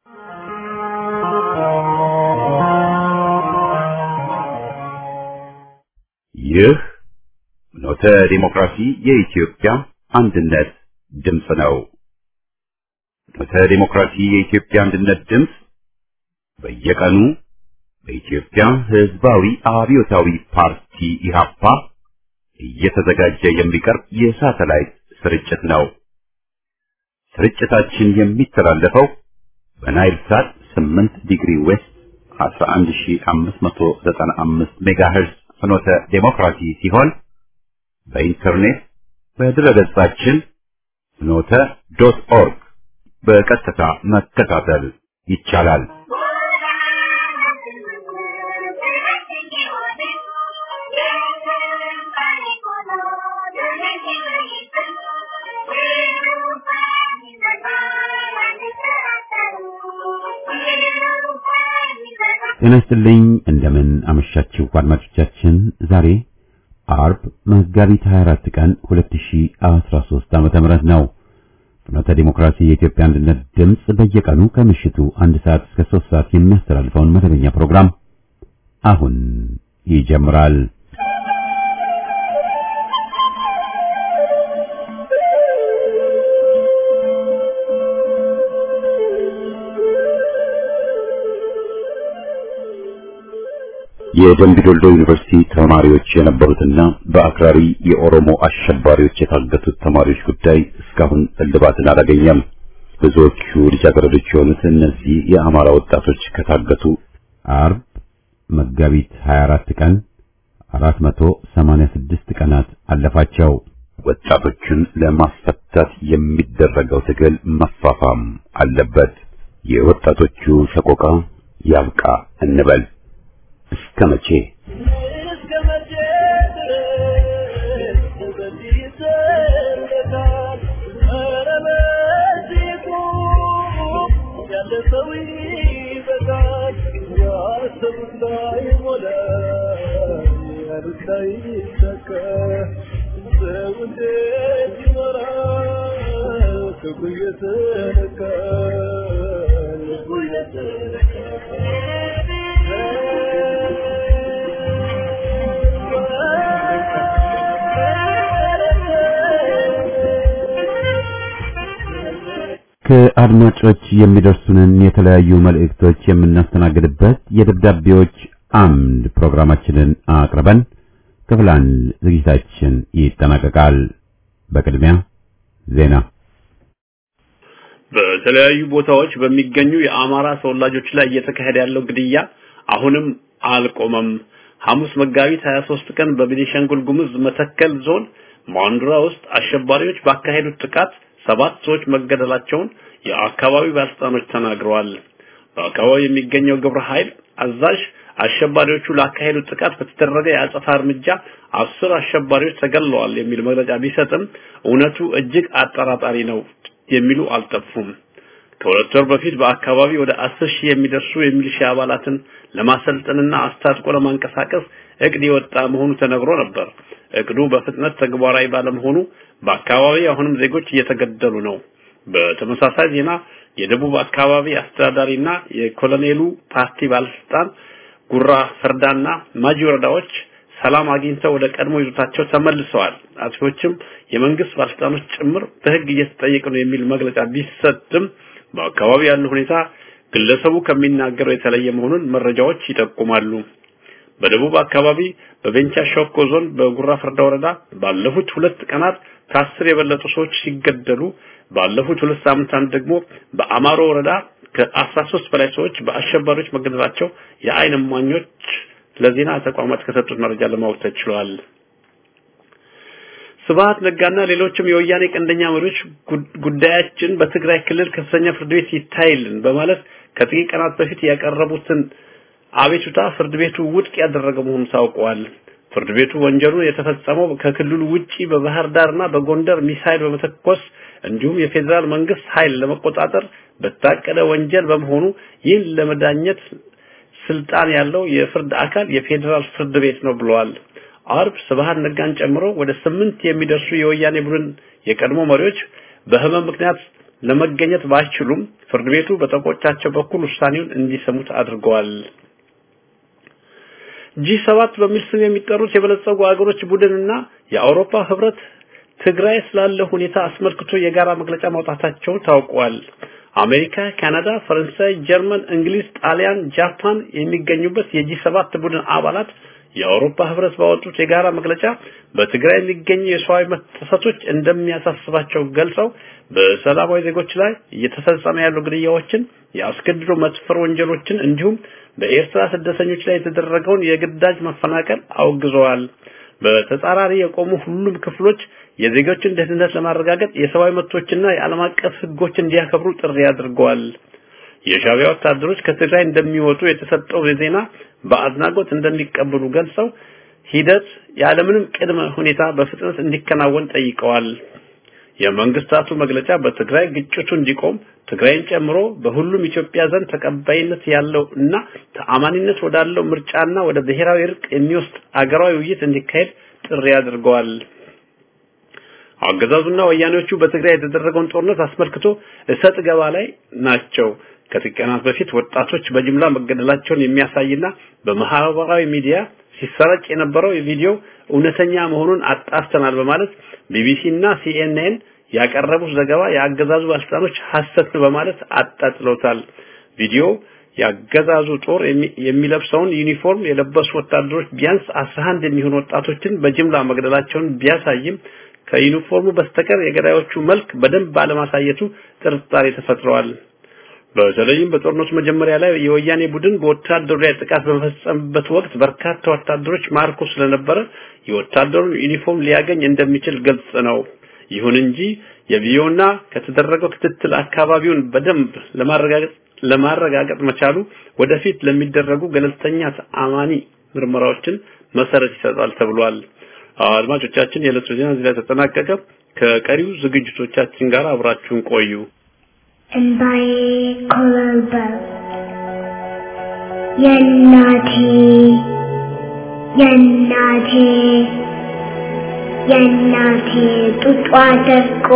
ይህ ኖተ ዲሞክራሲ የኢትዮጵያ አንድነት ድምፅ ነው። ኖተ ዲሞክራሲ የኢትዮጵያ አንድነት ድምፅ በየቀኑ በኢትዮጵያ ሕዝባዊ አብዮታዊ ፓርቲ ኢህአፓ እየተዘጋጀ የሚቀርብ የሳተላይት ስርጭት ነው። ስርጭታችን የሚተላለፈው በናይል ሳት 8 ዲግሪ ዌስት 11595 ሜጋሄርዝ ፍኖተ ዴሞክራሲ ሲሆን በኢንተርኔት በድረገጻችን ፍኖተ ዶት ኦርግ በቀጥታ መከታተል ይቻላል። ጤና ይስጥልኝ እንደምን አመሻችሁ አድማጮቻችን። ዛሬ አርብ መጋቢት 24 ቀን 2013 ዓመተ ምህረት ነው። ፍኖተ ዲሞክራሲ የኢትዮጵያ አንድነት ድምፅ በየቀኑ ከምሽቱ አንድ ሰዓት እስከ 3 ሰዓት የሚያስተላልፈውን መደበኛ ፕሮግራም አሁን ይጀምራል። የደምቢ ዶልዶ ዩኒቨርሲቲ ተማሪዎች የነበሩትና በአክራሪ የኦሮሞ አሸባሪዎች የታገቱት ተማሪዎች ጉዳይ እስካሁን እልባትን አላገኘም። ብዙዎቹ ልጃገረዶች የሆኑት እነዚህ የአማራ ወጣቶች ከታገቱ አርብ መጋቢት 24 ቀን 486 ቀናት አለፋቸው። ወጣቶቹን ለማስፈታት የሚደረገው ትግል መፋፋም አለበት። የወጣቶቹ ሰቆቃ ያብቃ እንበል። እስከ መቼ ከአድማጮች የሚደርሱንን የተለያዩ መልእክቶች የምናስተናግድበት የደብዳቤዎች አምድ ፕሮግራማችንን አቅርበን ክፍል አንድ ዝግጅታችን ይጠናቀቃል። በቅድሚያ ዜና። በተለያዩ ቦታዎች በሚገኙ የአማራ ተወላጆች ላይ እየተካሄደ ያለው ግድያ አሁንም አልቆመም። ሐሙስ መጋቢት 23 ቀን በቤኒሻንጉል ጉሙዝ መተከል ዞን ማንዱራ ውስጥ አሸባሪዎች ባካሄዱት ጥቃት ሰባት ሰዎች መገደላቸውን የአካባቢው ባለስልጣኖች ተናግረዋል። በአካባቢው የሚገኘው ግብረ ኃይል አዛዥ አሸባሪዎቹ ላካሄዱት ጥቃት በተደረገ የአጸፋ እርምጃ አስር አሸባሪዎች ተገድለዋል የሚል መግለጫ ቢሰጥም እውነቱ እጅግ አጠራጣሪ ነው የሚሉ አልጠፉም። ከሁለት ወር በፊት በአካባቢ ወደ አስር ሺህ የሚደርሱ የሚሊሻ አባላትን ለማሰልጠንና አስታጥቆ ለማንቀሳቀስ እቅድ የወጣ መሆኑ ተነግሮ ነበር። እቅዱ በፍጥነት ተግባራዊ ባለመሆኑ በአካባቢ አሁንም ዜጎች እየተገደሉ ነው። በተመሳሳይ ዜና የደቡብ አካባቢ አስተዳዳሪና የኮሎኔሉ ፓርቲ ባለስልጣን ጉራ ፈርዳና ማጂ ወረዳዎች ሰላም አግኝተው ወደ ቀድሞ ይዞታቸው ተመልሰዋል። አጥፊዎችም የመንግስት ባለስልጣኖች ጭምር በህግ እየተጠየቁ ነው የሚል መግለጫ ቢሰጥም በአካባቢ ያለው ሁኔታ ግለሰቡ ከሚናገረው የተለየ መሆኑን መረጃዎች ይጠቁማሉ። በደቡብ አካባቢ በቤንቻ ሸኮ ዞን በጉራ ፈርዳ ወረዳ ባለፉት ሁለት ቀናት ከአስር የበለጡ ሰዎች ሲገደሉ ባለፉት ሁለት ሳምንታት ደግሞ በአማሮ ወረዳ ከአስራ ሶስት በላይ ሰዎች በአሸባሪዎች መገደላቸው የአይን እማኞች ለዜና ተቋማት ከሰጡት መረጃ ለማወቅ ተችሏል። ስብሐት ነጋና ሌሎችም የወያኔ ቀንደኛ መሪዎች ጉዳያችን በትግራይ ክልል ከፍተኛ ፍርድ ቤት ይታይልን በማለት ከጥቂት ቀናት በፊት ያቀረቡትን አቤቱታ ፍርድ ቤቱ ውድቅ ያደረገ መሆኑን ታውቋል። ፍርድ ቤቱ ወንጀሉ የተፈጸመው ከክልሉ ውጪ በባህር ዳርና በጎንደር ሚሳይል በመተኮስ እንዲሁም የፌዴራል መንግስት ኃይል ለመቆጣጠር በታቀደ ወንጀል በመሆኑ ይህን ለመዳኘት ስልጣን ያለው የፍርድ አካል የፌዴራል ፍርድ ቤት ነው ብለዋል። አርብ ስብሐት ነጋን ጨምሮ ወደ ስምንት የሚደርሱ የወያኔ ቡድን የቀድሞ መሪዎች በህመም ምክንያት ለመገኘት ባይችሉም ፍርድ ቤቱ በጠበቆቻቸው በኩል ውሳኔውን እንዲሰሙት አድርገዋል። ጂ7 በሚል ስም የሚጠሩት የበለጸጉ ሀገሮች ቡድንና የአውሮፓ ህብረት ትግራይ ስላለ ሁኔታ አስመልክቶ የጋራ መግለጫ ማውጣታቸው ታውቋል። አሜሪካ፣ ካናዳ፣ ፈረንሳይ፣ ጀርመን፣ እንግሊዝ፣ ጣሊያን፣ ጃፓን የሚገኙበት የጂ ሰባት ቡድን አባላት የአውሮፓ ህብረት ባወጡት የጋራ መግለጫ በትግራይ የሚገኙ የሰብአዊ መብት ጥሰቶች እንደሚያሳስባቸው ገልጸው በሰላማዊ ዜጎች ላይ እየተፈጸመ ያሉ ግድያዎችን፣ የአስገድዶ መድፈር ወንጀሎችን እንዲሁም በኤርትራ ስደተኞች ላይ የተደረገውን የግዳጅ መፈናቀል አውግዘዋል። በተጻራሪ የቆሙ ሁሉም ክፍሎች የዜጎችን ደህንነት ለማረጋገጥ የሰብአዊ መብቶችና የዓለም አቀፍ ህጎች እንዲያከብሩ ጥሪ አድርገዋል። የሻዕቢያ ወታደሮች ከትግራይ እንደሚወጡ የተሰጠው ዜና በአድናቆት እንደሚቀበሉ ገልጸው ሂደት ያለምንም ቅድመ ሁኔታ በፍጥነት እንዲከናወን ጠይቀዋል። የመንግስታቱ መግለጫ በትግራይ ግጭቱ እንዲቆም ትግራይን ጨምሮ በሁሉም ኢትዮጵያ ዘንድ ተቀባይነት ያለው እና ተአማኒነት ወዳለው ምርጫና ወደ ብሔራዊ እርቅ የሚወስድ አገራዊ ውይይት እንዲካሄድ ጥሪ አድርገዋል። አገዛዙና ወያኔዎቹ በትግራይ የተደረገውን ጦርነት አስመልክቶ እሰጥ ገባ ላይ ናቸው። ከጥቂት ቀናት በፊት ወጣቶች በጅምላ መገደላቸውን የሚያሳይና በማህበራዊ ሚዲያ ሲሰራጭ የነበረው ቪዲዮ እውነተኛ መሆኑን አጣርተናል በማለት ቢቢሲ እና ሲኤንኤን ያቀረቡት ዘገባ የአገዛዙ ባለስልጣኖች ሐሰት በማለት አጣጥለውታል። ቪዲዮ የአገዛዙ ጦር የሚለብሰውን ዩኒፎርም የለበሱ ወታደሮች ቢያንስ 11 የሚሆኑ ወጣቶችን በጅምላ መግደላቸውን ቢያሳይም ከዩኒፎርሙ በስተቀር የገዳዮቹ መልክ በደንብ ባለማሳየቱ ጥርጣሬ ተፈጥረዋል። በተለይም በጦርነቱ መጀመሪያ ላይ የወያኔ ቡድን በወታደሩ ላይ ጥቃት በመፈጸምበት ወቅት በርካታ ወታደሮች ማርኮ ስለነበረ የወታደሩን ዩኒፎርም ሊያገኝ እንደሚችል ግልጽ ነው። ይሁን እንጂ የቪዲዮና ከተደረገው ክትትል አካባቢውን በደንብ ለማረጋገጥ ለማረጋገጥ መቻሉ ወደፊት ለሚደረጉ ገለልተኛ ተአማኒ ምርመራዎችን መሰረት ይሰጣል ተብሏል። አድማጮቻችን፣ የዕለቱ ዜና እዚህ ላይ ተጠናቀቀ። ከቀሪው ዝግጅቶቻችን ጋር አብራችሁን ቆዩ። እንባዬ ኮበለበለ የእናቴ የእናቴ የእናቴ ጡጧ ደርቆ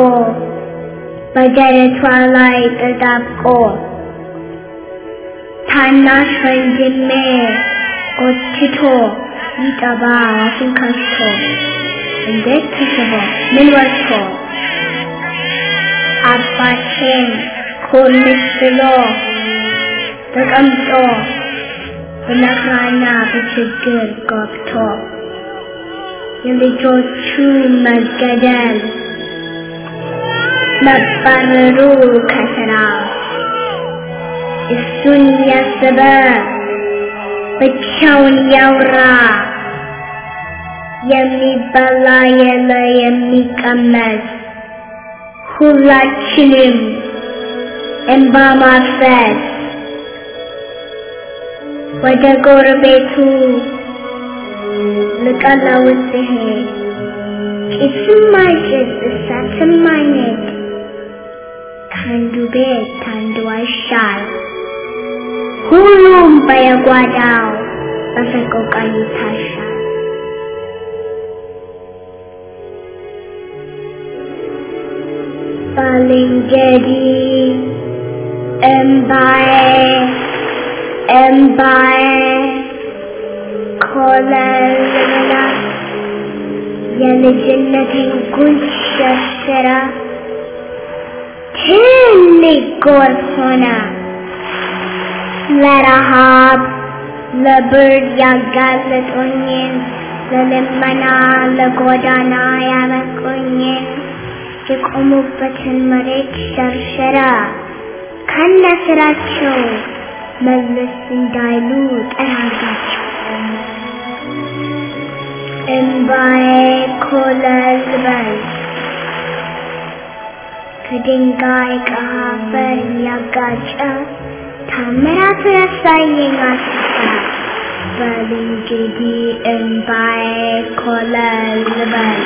በደረቷ ላይ ተጣብቆ ታናሽ ወንድሜ ጎትቶ ይጠባ አፉን ከፍቶ እንዴት ተስቦ ምን ወጥቶ አባቴን ኮልስ ብሎ ተቀምጦ በመከራና በችግር ገብቶ የልጆቹ መገደል መባረሩ ከስራ እሱን ያሰበ ብቻውን ያውራ የሚበላ የለ የሚቀመስ ሁላችንም እንባ ማፍሰስ ወደ ጎረቤቱ ልቀለውስ ሲሄድ ጭስም አይጭስ እሳትም አይነድ ከአንዱ ቤት አንዱ አይሻል ሁሉም በየጓዳው በሰቆቃ ይታሻል። ባልንጀሪ እምባዬ እምባዬ ኮለልላ የልጅነቴን ጉንጭ ሸርሽራ ትልቅ ጎርፍ ሆነ ለረሃብ ለብርድ ያጋለጦኝን ለልመና ለጎዳና ያበቁኝን የቆሙበትን መሬት ሸርሸራ ከነ ስራቸው መለስ እንዳይሉ ጠራጋቸው። እምባዬ ኮለል በል ከድንጋይ ከአፈር ያጋጨ ታምራቱ ያሳየኝ አስታ በል እንግዲህ እምባዬ ኮለል በል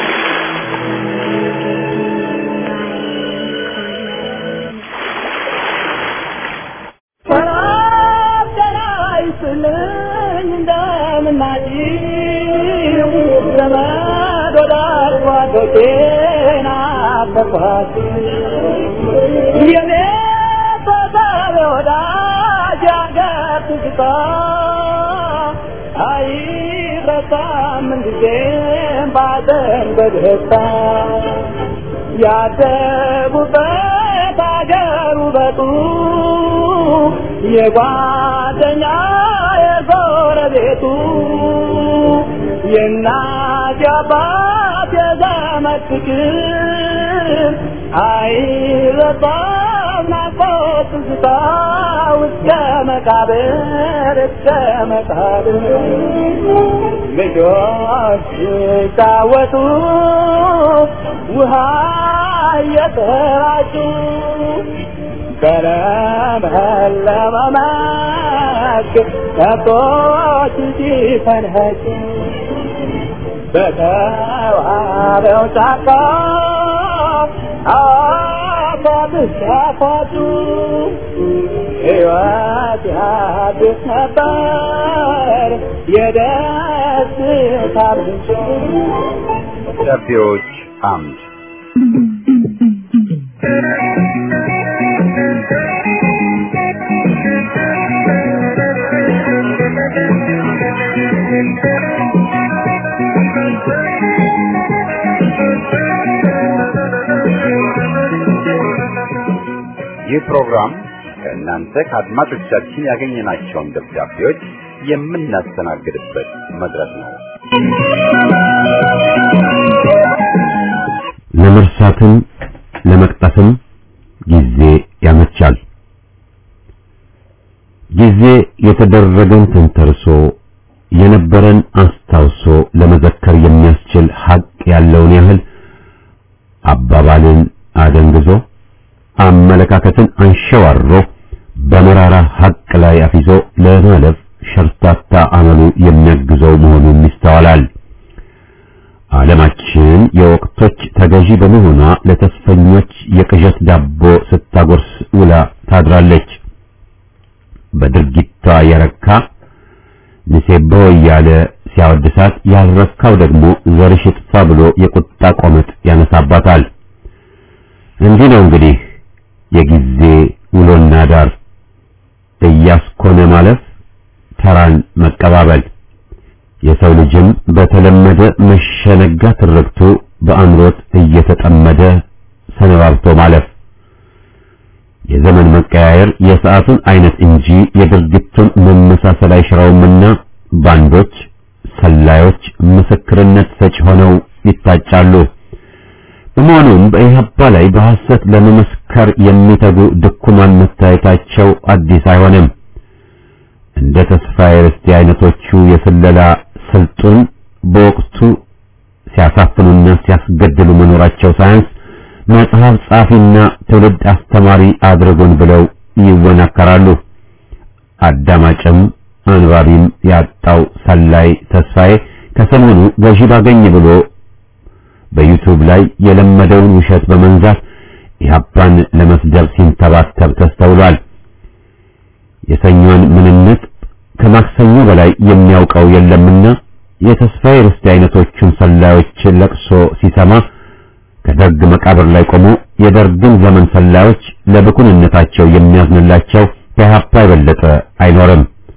ተኳሽ የኔ ተሳቢ ወዳጅ አገር ትዝታ አይረሳም ምንጊዜም ባዘን በደስታ ያደጉበት አገር ውበቱ የጓደኛ የጎረቤቱ የእናት የአባት የዘመድ ፍቅር አይረሳም ናፍቆት ትዝታ እስከ መቃብር እስከ መቃብር ልጆች ሲጫወቱ ውሃ እየተራጩ በለመለመ መስክ ከብቶች ሲፈንጩ በተዋበው ጫካ አፏብስ ያፏጩ ሕይወት ያድስ ነበር የደስታ ምንጭ ደብዳቤዎች አምድ ይህ ፕሮግራም ከእናንተ ከአድማጮቻችን ያገኘናቸውን ደብዳቤዎች የምናስተናግድበት መድረክ ነው። ለመርሳትም ለመቅጠፍም ጊዜ ያመቻል። ጊዜ የተደረገን ተንተርሶ የነበረን አስታውሶ ለመዘከር የሚያስችል ሀቅ ያለውን ያህል አባባልን አደንግዞ አመለካከትን አንሸዋሮ በመራራ ሀቅ ላይ አፊዞ ለማለፍ ሸርታታ አመሉ የሚያግዘው መሆኑን ይስተዋላል። ዓለማችን የወቅቶች ተገዢ በመሆኗ ለተስፈኞች የቅዠት ዳቦ ስታጎርስ ውላ ታድራለች። በድርጊቷ የረካ ንሴቦ እያለ ሲያወድሳት ያልረካው ደግሞ ዘርሽ ይጥፋ ብሎ የቁጣ ቆመጥ ያነሳባታል። እንዲህ ነው እንግዲህ የጊዜ ውሎና ዳር እያስኮነ ማለፍ ተራን መቀባበል የሰው ልጅም በተለመደ መሸነጋ ትርክቱ በአምሮት እየተጠመደ ሰነባብቶ ማለፍ የዘመን መቀያየር የሰዓቱን አይነት እንጂ የድርጊቱን መመሳሰል አይሽረውምና ባንዶች ሰላዮች ምስክርነት ሰጪ ሆነው ይታጫሉ። በመሆኑም በኢህአፓ ላይ በሐሰት ለመመስከር የሚተጉ ድኩማን መታየታቸው አዲስ አይሆንም። እንደ ተስፋዬ ርስቴ አይነቶቹ የስለላ ስልጡን በወቅቱ ሲያሳፍኑና ሲያስገድሉ መኖራቸው ሳያንስ መጽሐፍ ጻፊና ትውልድ አስተማሪ አድርጎን ብለው ይወናከራሉ። አዳማጭም አንባቢም ያጣው ሰላይ ተስፋዬ ከሰሞኑ ገዢ ባገኝ ብሎ በዩቱብ ላይ የለመደውን ውሸት በመንዛት ኢህአፓን ለመስደብ ሲንተባተብ ተስተውሏል። የሰኞን ምንነት ከማክሰኞ በላይ የሚያውቀው የለምና የተስፋዬ ርስቴ አይነቶቹን ሰላዮችን ለቅሶ ሲሰማ ከደርግ መቃብር ላይ ቆሞ የደርግን ዘመን ሰላዮች ለብኩንነታቸው የሚያዝንላቸው ከኢህአፓ የበለጠ አይኖርም።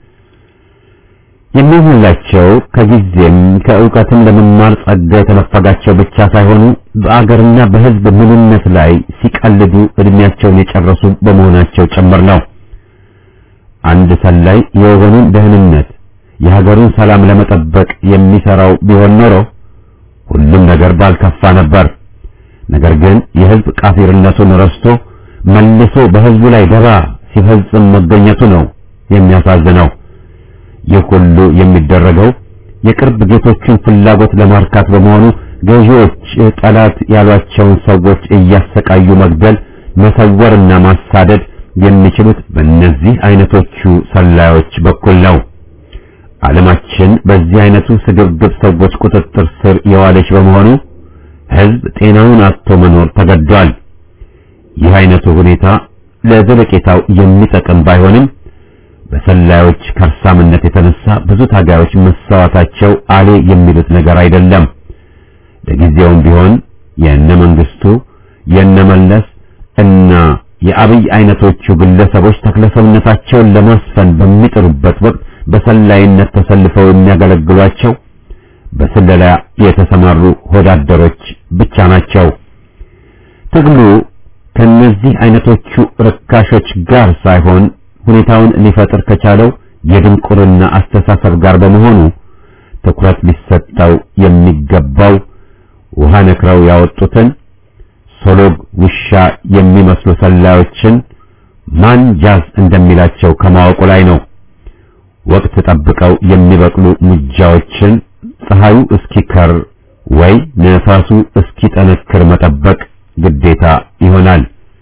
የሚሆንላቸው ከጊዜም ከእውቀትም ለመማር ጸጋ የተነፈጋቸው ብቻ ሳይሆኑ በአገርና በሕዝብ ምንነት ላይ ሲቀልዱ እድሜያቸውን የጨረሱ በመሆናቸው ጭምር ነው። አንድ ሰላይ የወገኑን ደህንነት የሀገሩን ሰላም ለመጠበቅ የሚሰራው ቢሆን ኖሮ ሁሉም ነገር ባልከፋ ነበር። ነገር ግን የሕዝብ ቃፊርነቱን ረስቶ መልሶ በሕዝቡ ላይ ደባ ሲፈጽም መገኘቱ ነው የሚያሳዝነው። ይህ ሁሉ የሚደረገው የቅርብ ጌቶቹን ፍላጎት ለማርካት በመሆኑ ገዢዎች ጠላት ያሏቸውን ሰዎች እያሰቃዩ መግደል፣ መሰወርና ማሳደድ የሚችሉት በእነዚህ አይነቶቹ ሰላዮች በኩል ነው። ዓለማችን በዚህ አይነቱ ስግብግብ ሰዎች ቁጥጥር ስር የዋለች በመሆኑ ሕዝብ ጤናውን አጥቶ መኖር ተገዷል። ይህ አይነቱ ሁኔታ ለዘለቄታው የሚጠቅም ባይሆንም በሰላዮች ከርሳምነት የተነሳ ብዙ ታጋዮች መሰዋታቸው አሌ የሚሉት ነገር አይደለም። ለጊዜውም ቢሆን የእነ መንግስቱ የነመለስ እና የአብይ አይነቶቹ ግለሰቦች ተክለሰውነታቸውን ለማስፈን በሚጥሩበት ወቅት በሰላይነት ተሰልፈው የሚያገለግሏቸው በስለላ የተሰማሩ ሆዳደሮች ብቻ ናቸው። ትግሉ ከነዚህ አይነቶቹ ርካሾች ጋር ሳይሆን ሁኔታውን ሊፈጥር ከቻለው የድንቁርና አስተሳሰብ ጋር በመሆኑ ትኩረት ሊሰጠው የሚገባው ውሃ ነክረው ያወጡትን ሶሎግ ውሻ የሚመስሉ ሰላዮችን ማን ጃዝ እንደሚላቸው ከማወቁ ላይ ነው። ወቅት ጠብቀው የሚበቅሉ ሙጃዎችን ፀሐዩ እስኪከር ወይ ነፋሱ እስኪጠነክር መጠበቅ ግዴታ ይሆናል።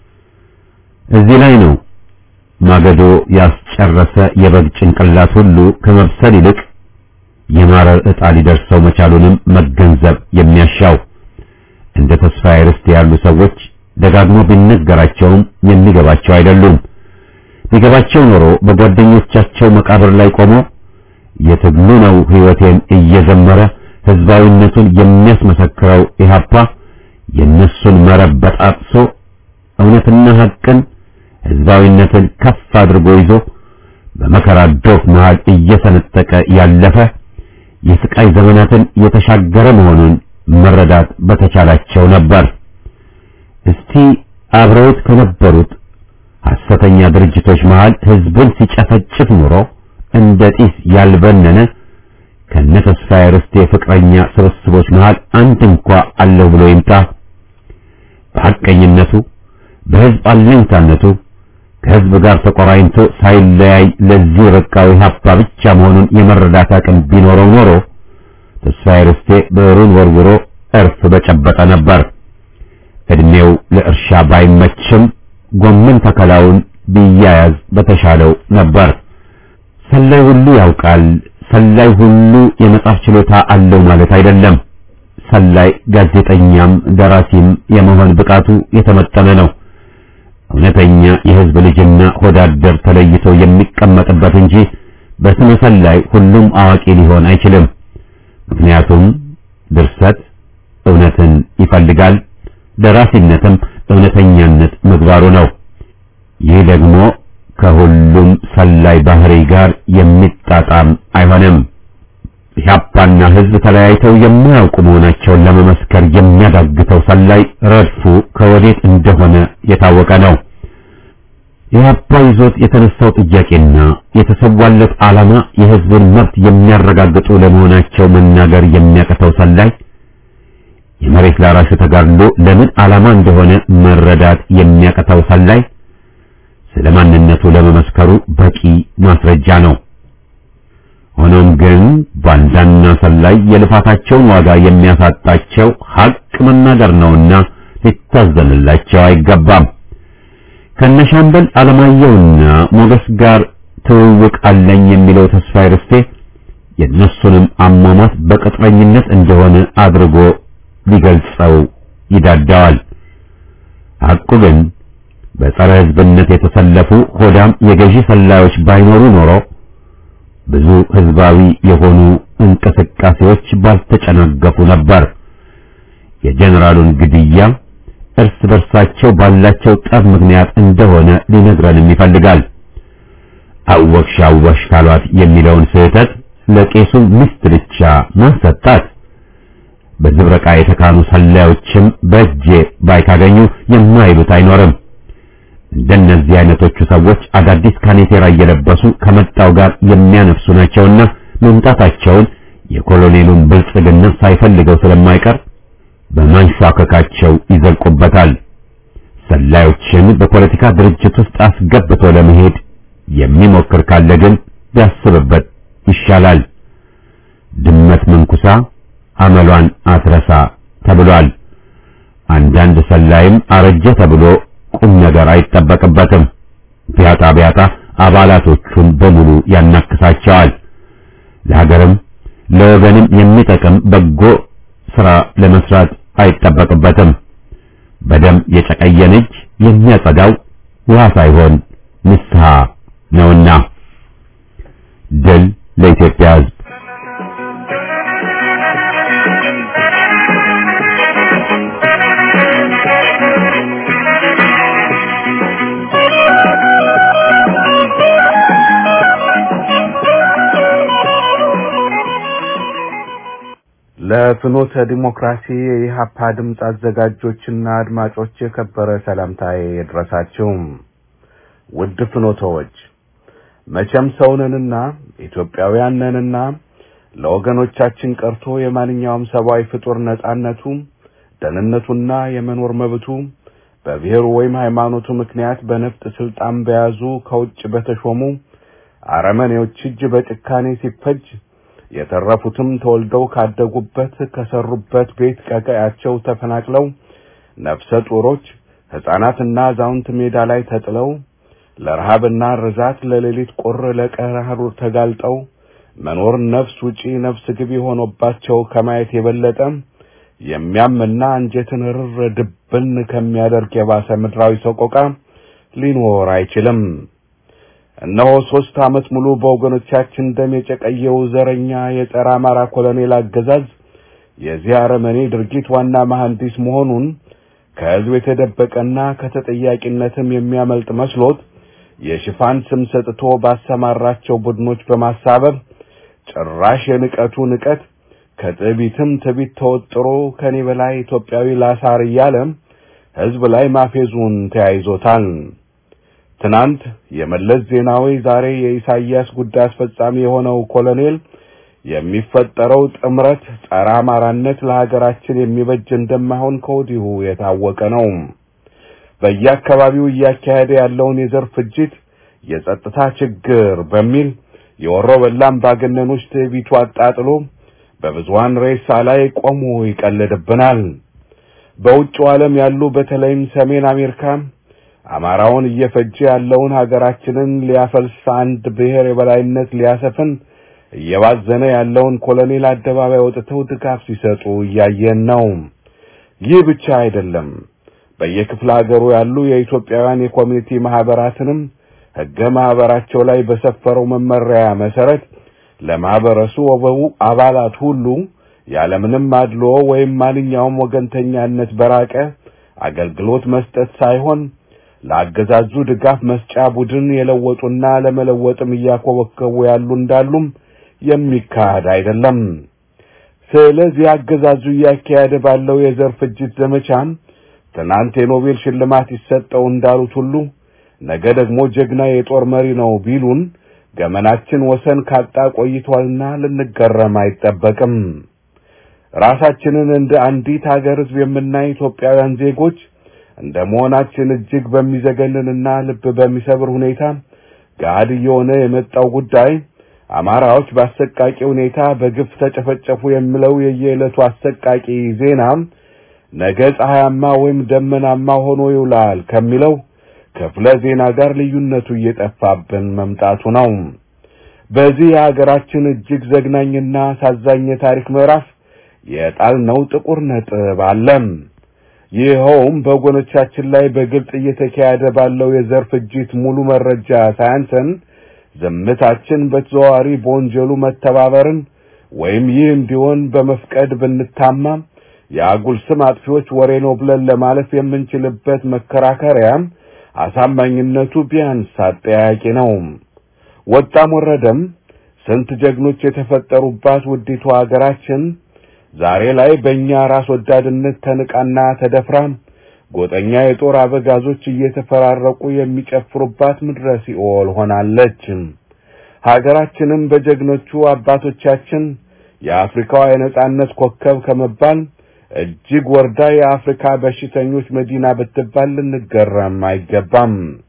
እዚህ ላይ ነው ማገዶ ያስጨረሰ የበግ ጭንቅላት ሁሉ ከመብሰል ይልቅ የማረር ዕጣ ሊደርሰው መቻሉንም መገንዘብ የሚያሻው። እንደ ተስፋዬ ርስቴ ያሉ ሰዎች ደጋግሞ ቢነገራቸውም የሚገባቸው አይደሉም። ቢገባቸው ኖሮ በጓደኞቻቸው መቃብር ላይ ቆሞ የትግሉ ነው ሕይወቴን እየዘመረ ህዝባዊነቱን የሚያስመሰክረው ኢህአፓ የነሱን መረብ በጣጥሶ እውነትና ሐቅን ህዝባዊነትን ከፍ አድርጎ ይዞ በመከራ ዶፍ መሃል እየሰነጠቀ ያለፈ የስቃይ ዘመናትን የተሻገረ መሆኑን መረዳት በተቻላቸው ነበር። እስቲ አብረውት ከነበሩት ሐሰተኛ ድርጅቶች መሃል ህዝብን ሲጨፈጭፍ ኑሮ እንደ ጢስ ያልበነነ ከነ ተስፋዬ ርስቴ ፍቅረኛ ስብስቦች መሃል አንድ እንኳ አለው ብሎ ይምጣ። በሐቀኝነቱ በህዝብ አለኝታነቱ ከህዝብ ጋር ተቆራኝቶ ሳይለያይ ለዚህ በቃው ኢህአፓ ብቻ መሆኑን የመረዳት አቅም ቢኖረው ኖሮ ተስፋዬ ርስቴ ብዕሩን ወርውሮ እርፍ በጨበጠ ነበር። እድሜው ለእርሻ ባይመችም ጎመን ተከላውን ቢያያዝ በተሻለው ነበር። ሰላይ ሁሉ ያውቃል፣ ሰላይ ሁሉ የመጻፍ ችሎታ አለው ማለት አይደለም። ሰላይ ጋዜጠኛም ደራሲም የመሆን ብቃቱ የተመጠነ ነው። እውነተኛ የህዝብ ልጅና ሆዳደር ተለይቶ የሚቀመጥበት እንጂ በስመ ሰላይ ሁሉም አዋቂ ሊሆን አይችልም። ምክንያቱም ድርሰት እውነትን ይፈልጋል፣ ደራሲነትም እውነተኛነት ምግባሩ ነው። ይህ ደግሞ ከሁሉም ሰላይ ባህሪ ጋር የሚጣጣም አይሆንም። ኢህአፓና ህዝብ ተለያይተው የማያውቁ መሆናቸውን ለመመስከር የሚያዳግተው ሰላይ ረድፉ ከወዴት እንደሆነ የታወቀ ነው። ኢህአፓ ይዞት የተነሳው ጥያቄና የተሰዋለት ዓላማ የህዝብን መብት የሚያረጋግጡ ለመሆናቸው መናገር የሚያቅተው ሰላይ የመሬት ላራሹ ተጋድሎ ለምን ዓላማ እንደሆነ መረዳት የሚያቅተው ሰላይ ስለ ማንነቱ ለመመስከሩ በቂ ማስረጃ ነው። ሆኖም ግን ባንዳና ሰላይ የልፋታቸውን ዋጋ የሚያሳጣቸው ሀቅ መናገር ነውና ሊታዘንላቸው አይገባም። ከነሻምበል አለማየሁና ሞገስ ጋር ትውውቅ አለኝ የሚለው ተስፋዬ ርስቴ የእነሱንም አሟሟት በቅጥረኝነት እንደሆነ አድርጎ ሊገልጸው ይዳዳዋል። ሐቁ ግን በጸረ ሕዝብነት የተሰለፉ ሆዳም የገዢ ሰላዮች ባይኖሩ ኖሮ ብዙ ህዝባዊ የሆኑ እንቅስቃሴዎች ባልተጨናገፉ ነበር። የጀነራሉን ግድያ እርስ በርሳቸው ባላቸው ጠብ ምክንያት እንደሆነ ሊነግረንም ይፈልጋል። አወቅሽ አወቅሽ ካሏት የሚለውን ስህተት ለቄሱ ሚስት ብቻ ማሰጣት በዝብረቃ የተካኑ ሰላዮችም በእጄ ባይካገኙ የማይሉት አይኖርም። እንደነዚህ አይነቶቹ ሰዎች አዳዲስ ካኔቴራ እየለበሱ ከመጣው ጋር የሚያነፍሱ ናቸውና መምጣታቸውን የኮሎኔሉን ብልጽግና ሳይፈልገው ስለማይቀር በማንሻከካቸው ይዘልቁበታል። ሰላዮችን በፖለቲካ ድርጅት ውስጥ አስገብቶ ለመሄድ የሚሞክር ካለ ግን ቢያስብበት ይሻላል። ድመት መንኩሳ አመሏን አትረሳ ተብሏል። አንዳንድ ሰላይም አረጀ ተብሎ ቁም ነገር አይጠበቅበትም። ቢያጣ ቢያጣ አባላቶቹን በሙሉ ያናክሳቸዋል። ለሀገርም ለወገንም የሚጠቅም በጎ ስራ ለመስራት አይጠበቅበትም። በደም የጨቀየን እጅ የሚያጸዳው ውሃ ሳይሆን ንስሐ ነውና። ድል ለኢትዮጵያ ሕዝብ። Thank you. ለፍኖተ ዲሞክራሲ የኢሃፓ ድምፅ አዘጋጆችና አድማጮች የከበረ ሰላምታዬ ይድረሳችሁ። ውድ ፍኖተዎች መቼም ሰውነንና ኢትዮጵያውያን ነንና ለወገኖቻችን ቀርቶ የማንኛውም ሰብአዊ ፍጡር ነጻነቱ፣ ደህንነቱና የመኖር መብቱ በብሔሩ ወይም ሃይማኖቱ ምክንያት በነፍጥ ስልጣን በያዙ ከውጭ በተሾሙ አረመኔዎች እጅ በጭካኔ ሲፈጅ የተረፉትም ተወልደው ካደጉበት ከሰሩበት ቤት ቀቀያቸው ተፈናቅለው ነፍሰ ጡሮች ሕፃናትና አዛውንት ሜዳ ላይ ተጥለው ለረሃብና ርዛት ለሌሊት ቁር ለቀራሩ ተጋልጠው መኖር ነፍስ ውጪ ነፍስ ግቢ ሆኖባቸው ከማየት የበለጠ የሚያምና አንጀትን ርር ድብን ከሚያደርግ የባሰ ምድራዊ ሰቆቃ ሊኖር አይችልም። እነሆ ሦስት ዓመት ሙሉ በወገኖቻችን ደም የጨቀየው ዘረኛ የጸረ አማራ ኮሎኔል አገዛዝ የዚህ አረመኔ ድርጊት ዋና መሐንዲስ መሆኑን ከሕዝብ የተደበቀና ከተጠያቂነትም የሚያመልጥ መስሎት የሽፋን ስም ሰጥቶ ባሰማራቸው ቡድኖች በማሳበብ ጭራሽ የንቀቱ ንቀት ከትዕቢትም ትዕቢት ተወጥሮ ከኔ በላይ ኢትዮጵያዊ ላሳር እያለ ሕዝብ ላይ ማፌዙን ተያይዞታል። ትናንት የመለስ ዜናዊ ዛሬ የኢሳይያስ ጉዳይ አስፈጻሚ የሆነው ኮሎኔል የሚፈጠረው ጥምረት ጸረ አማራነት ለሀገራችን የሚበጅ እንደማይሆን ከወዲሁ የታወቀ ነው። በየአካባቢው እያካሄደ ያለውን የዘር ፍጅት የጸጥታ ችግር በሚል የወሮ በላ አምባገነኖች ትዕቢቱ አጣጥሎ በብዙሃን ሬሳ ላይ ቆሞ ይቀልድብናል። በውጭው ዓለም ያሉ በተለይም ሰሜን አሜሪካ አማራውን እየፈጀ ያለውን ሀገራችንን ሊያፈልስ አንድ ብሔር የበላይነት ሊያሰፍን እየባዘነ ያለውን ኮሎኔል አደባባይ ወጥተው ድጋፍ ሲሰጡ እያየን ነው። ይህ ብቻ አይደለም። በየክፍለ ሀገሩ ያሉ የኢትዮጵያውያን የኮሚኒቲ ማህበራትንም ሕገ ማህበራቸው ላይ በሰፈረው መመሪያ መሰረት ለማህበረሰቡ አባላት ሁሉ ያለምንም አድልዎ ወይም ማንኛውም ወገንተኛነት በራቀ አገልግሎት መስጠት ሳይሆን ለአገዛዙ ድጋፍ መስጫ ቡድን የለወጡና ለመለወጥም እያኮበከቡ ያሉ እንዳሉም የሚካሄድ አይደለም። ስለዚህ አገዛዙ እያካሄደ ባለው የዘር ፍጅት ዘመቻም ትናንት የኖቤል ሽልማት ይሰጠው እንዳሉት ሁሉ ነገ ደግሞ ጀግና የጦር መሪ ነው ቢሉን ገመናችን ወሰን ካጣ ቆይቷልና ልንገረም አይጠበቅም። ራሳችንን እንደ አንዲት ሀገር ሕዝብ የምናይ ኢትዮጵያውያን ዜጎች እንደ መሆናችን እጅግ በሚዘገንንና ልብ በሚሰብር ሁኔታ ገሃድ እየሆነ የመጣው ጉዳይ አማራዎች በአሰቃቂ ሁኔታ በግፍ ተጨፈጨፉ የሚለው የየዕለቱ አሰቃቂ ዜና ነገ ፀሐያማ ወይም ደመናማ ሆኖ ይውላል ከሚለው ክፍለ ዜና ጋር ልዩነቱ እየጠፋብን መምጣቱ ነው። በዚህ የሀገራችን እጅግ ዘግናኝና አሳዛኝ የታሪክ ምዕራፍ የጣልነው ጥቁር ነጥብ አለም። ይኸውም በወገኖቻችን ላይ በግልጽ እየተካሄደ ባለው የዘር ፍጅት ሙሉ መረጃ ሳያንሰን ዝምታችን በተዘዋዋሪ በወንጀሉ መተባበርን ወይም ይህ እንዲሆን በመፍቀድ ብንታማ የአጉል ስም አጥፊዎች ወሬ ነው ብለን ለማለፍ የምንችልበት መከራከሪያ አሳማኝነቱ ቢያንስ አጠያቂ ነው። ወጣም ወረደም ስንት ጀግኖች የተፈጠሩባት ውዲቱ ሀገራችን ዛሬ ላይ በእኛ ራስ ወዳድነት ተንቃና ተደፍራ ጎጠኛ የጦር አበጋዞች እየተፈራረቁ የሚጨፍሩባት ምድረ ሲኦል ሆናለች። ሀገራችንም በጀግኖቹ አባቶቻችን የአፍሪካዋ የነጻነት ኮከብ ከመባል እጅግ ወርዳ የአፍሪካ በሽተኞች መዲና ብትባል ልንገረም አይገባም።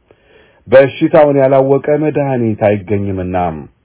በሽታውን ያላወቀ መድኃኒት አይገኝምና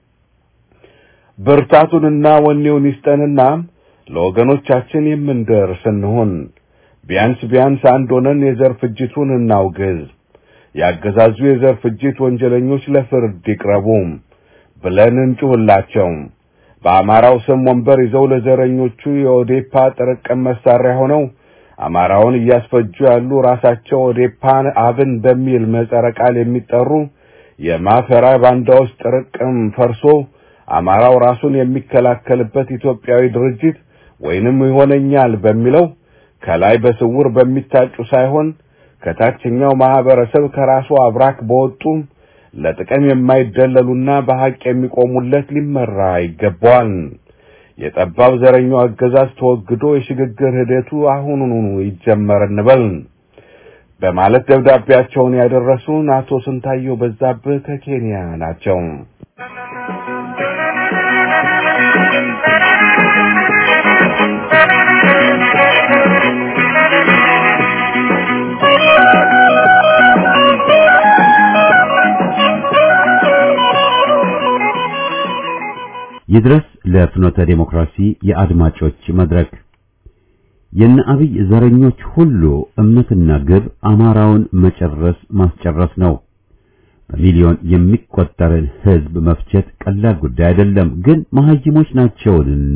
ብርታቱንና ወኔውን ይስጠንና ለወገኖቻችን የምንደርስ እንሁን። ቢያንስ ቢያንስ አንድ ሆነን የዘር ፍጅቱን እናውግዝ። ያገዛዙ የዘር ፍጅት ወንጀለኞች ለፍርድ ይቅረቡ ብለን እንጩህላቸው። በአማራው ስም ወንበር ይዘው ለዘረኞቹ የኦዴፓ ጥርቅም መሳሪያ ሆነው አማራውን እያስፈጁ ያሉ ራሳቸው ኦዴፓን አብን በሚል ምህጻረ ቃል የሚጠሩ የማፈራ ባንዳዎች ጥርቅም ፈርሶ አማራው ራሱን የሚከላከልበት ኢትዮጵያዊ ድርጅት ወይንም ይሆነኛል በሚለው ከላይ በስውር በሚታጩ ሳይሆን ከታችኛው ማህበረሰብ ከራሱ አብራክ በወጡ ለጥቅም የማይደለሉና በሐቅ የሚቆሙለት ሊመራ ይገባዋል። የጠባብ ዘረኛው አገዛዝ ተወግዶ የሽግግር ሂደቱ አሁኑኑ ይጀመር እንበል በማለት ደብዳቤያቸውን ያደረሱን አቶ ስንታየው በዛብህ ከኬንያ ናቸው። ይድረስ ለፍኖተ ዴሞክራሲ የአድማጮች መድረክ የነ አብይ ዘረኞች ሁሉ እምነትና ግብ አማራውን መጨረስ ማስጨረስ ነው። በሚሊዮን የሚቆጠርን ሕዝብ መፍጀት ቀላል ጉዳይ አይደለም። ግን መሐይሞች ናቸውንና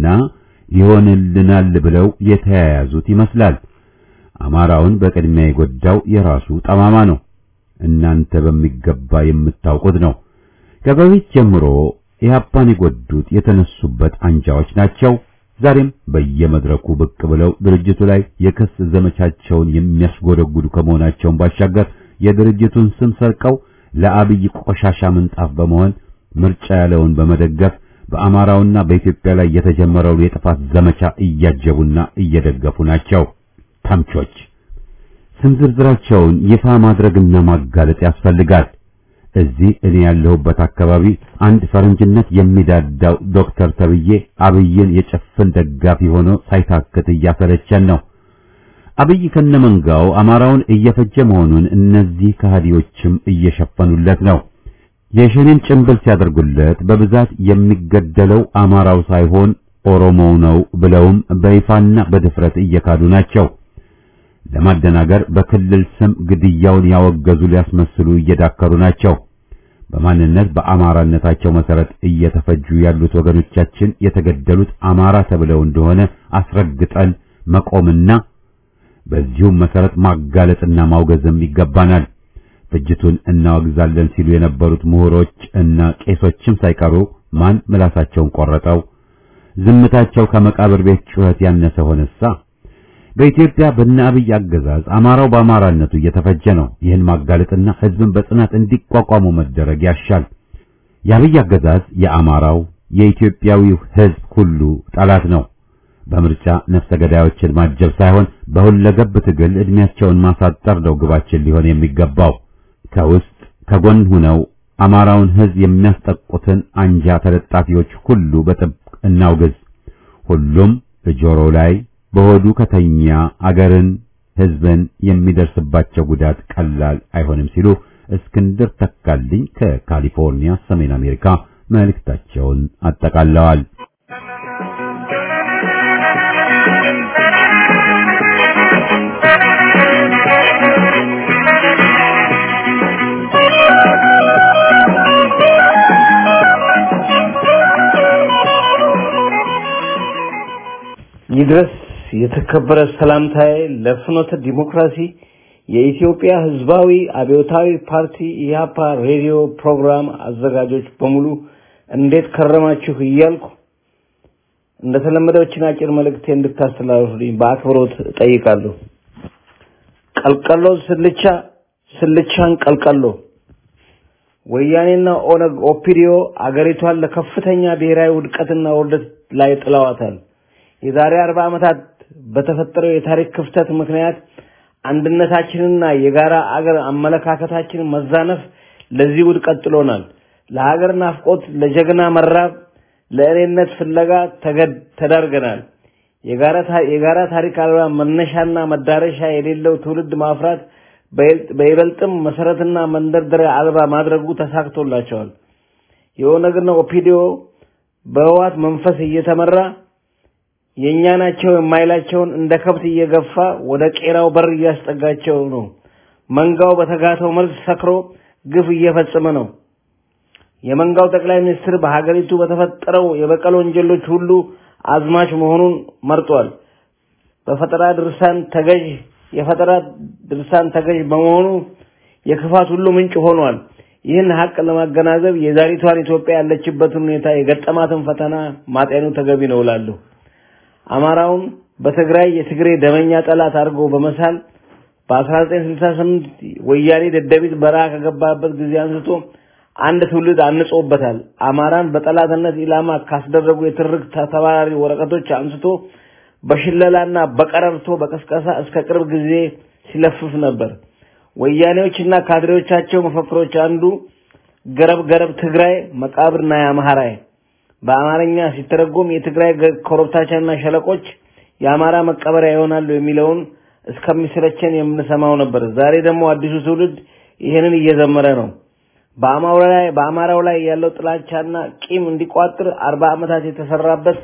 ይሆንልናል ብለው የተያያዙት ይመስላል። አማራውን በቅድሚያ የጎዳው የራሱ ጠማማ ነው። እናንተ በሚገባ የምታውቁት ነው። ከበፊት ጀምሮ ኢህአፓን የጎዱት የተነሱበት አንጃዎች ናቸው። ዛሬም በየመድረኩ ብቅ ብለው ድርጅቱ ላይ የክስ ዘመቻቸውን የሚያስጎደጉዱ ከመሆናቸውን ባሻገር የድርጅቱን ስም ሰርቀው ለአብይ ቆሻሻ ምንጣፍ በመሆን ምርጫ ያለውን በመደገፍ በአማራውና በኢትዮጵያ ላይ የተጀመረውን የጥፋት ዘመቻ እያጀቡና እየደገፉ ናቸው። ተምቾች ስም ዝርዝራቸውን ይፋ ማድረግና ማጋለጥ ያስፈልጋል። እዚህ እኔ ያለሁበት አካባቢ አንድ ፈረንጅነት የሚዳዳው ዶክተር ተብዬ አብይን የጭፍን ደጋፊ ሆኖ ሳይታክት እያሰለቸን ነው። አብይ ከነመንጋው አማራውን እየፈጀ መሆኑን እነዚህ ከሃዲዎችም እየሸፈኑለት ነው። የሸኔን ጭንብል ሲያደርጉለት በብዛት የሚገደለው አማራው ሳይሆን ኦሮሞው ነው ብለውም በይፋና በድፍረት እየካዱ ናቸው። ለማደናገር በክልል ስም ግድያውን ያወገዙ ሊያስመስሉ እየዳከሩ ናቸው። በማንነት በአማራነታቸው መሰረት እየተፈጁ ያሉት ወገኖቻችን የተገደሉት አማራ ተብለው እንደሆነ አስረግጠን መቆምና በዚሁም መሰረት ማጋለጥና ማውገዝም ይገባናል። ፍጅቱን እናወግዛለን ሲሉ የነበሩት ምሁሮች እና ቄሶችም ሳይቀሩ ማን ምላሳቸውን ቆረጠው? ዝምታቸው ከመቃብር ቤት ጩኸት ያነሰ ሆነሳ? በኢትዮጵያ በእነ አብይ አገዛዝ አማራው በአማራነቱ እየተፈጀ ነው። ይህን ማጋለጥና ሕዝብን በጽናት እንዲቋቋሙ መደረግ ያሻል። የአብይ አገዛዝ የአማራው የኢትዮጵያዊው ሕዝብ ሁሉ ጠላት ነው። በምርጫ ነፍሰ ገዳዮችን ማጀብ ሳይሆን በሁለገብ ትግል እድሜያቸውን ማሳጠር ነው ግባችን ሊሆን የሚገባው። ከውስጥ ከጎን ሁነው አማራውን ሕዝብ የሚያስጠቁትን አንጃ ተለጣፊዎች ሁሉ በጥብቅ እናውግዝ። ሁሉም በጆሮው ላይ በሆዱ ከተኛ አገርን ሕዝብን የሚደርስባቸው ጉዳት ቀላል አይሆንም ሲሉ እስክንድር ተካልኝ ከካሊፎርኒያ ሰሜን አሜሪካ መልእክታቸውን አጠቃለዋል። ይድረስ የተከበረ ሰላምታዬ ለፍኖተ ዲሞክራሲ የኢትዮጵያ ሕዝባዊ አብዮታዊ ፓርቲ ኢህአፓ ሬዲዮ ፕሮግራም አዘጋጆች በሙሉ እንዴት ከረማችሁ እያልኩ እንደተለመደው ችን አጭር መልእክቴ እንድታስተላልፉልኝ በአክብሮት እጠይቃለሁ። ቀልቀሎ ስልቻ፣ ስልቻን ቀልቀሎ። ወያኔና ኦነግ ኦፒዲዮ አገሪቷን ለከፍተኛ ብሔራዊ ውድቀትና ውርደት ላይ ጥለዋታል። የዛሬ አርባ ዓመታት በተፈጠረው የታሪክ ክፍተት ምክንያት አንድነታችንና የጋራ አገር አመለካከታችንን መዛነፍ ለዚህ ውድቀት ጥሎናል። ለሀገር ናፍቆት፣ ለጀግና መራብ፣ ለእኔነት ፍለጋ ተዳርገናል። የጋራ ታሪክ አልባ መነሻና መዳረሻ የሌለው ትውልድ ማፍራት በይበልጥም መሰረትና መንደርደሪያ አልባ ማድረጉ ተሳክቶላቸዋል። የኦነግና ኦፒዲዮ በህዋት መንፈስ እየተመራ የእኛ ናቸው የማይላቸውን እንደ ከብት እየገፋ ወደ ቄራው በር እያስጠጋቸው ነው። መንጋው በተጋተው መልስ ሰክሮ ግፍ እየፈጸመ ነው። የመንጋው ጠቅላይ ሚኒስትር በሀገሪቱ በተፈጠረው የበቀል ወንጀሎች ሁሉ አዝማች መሆኑን መርጧል። በፈጠራ ድርሳን ተገዥ የፈጠራ ድርሳን ተገዥ በመሆኑ የክፋት ሁሉ ምንጭ ሆኗል። ይህን ሀቅ ለማገናዘብ የዛሬቷን ኢትዮጵያ ያለችበትን ሁኔታ የገጠማትን ፈተና ማጤኑ ተገቢ ነው እላለሁ። አማራውን በትግራይ የትግሬ ደመኛ ጠላት አድርጎ በመሳል በ1968 ወያኔ ደደቢት በረሃ ከገባበት ጊዜ አንስቶ አንድ ትውልድ አንጾበታል። አማራን በጠላትነት ኢላማ ካስደረጉ የትርክት ተባራሪ ወረቀቶች አንስቶ በሽለላና በቀረርቶ በቀስቀሳ እስከ ቅርብ ጊዜ ሲለፍፍ ነበር። ወያኔዎችና ካድሬዎቻቸው መፈክሮች አንዱ ገረብ ገረብ ትግራይ መቃብርና የአምሃራይ በአማርኛ ሲተረጎም የትግራይ ኮረብታቻና ሸለቆች የአማራ መቀበሪያ ይሆናሉ የሚለውን እስከሚሰለቸን የምንሰማው ነበር። ዛሬ ደግሞ አዲሱ ትውልድ ይህንን እየዘመረ ነው። በአማራው ላይ በአማራው ላይ ያለው ጥላቻና ቂም እንዲቋጥር አርባ ዓመታት የተሰራበት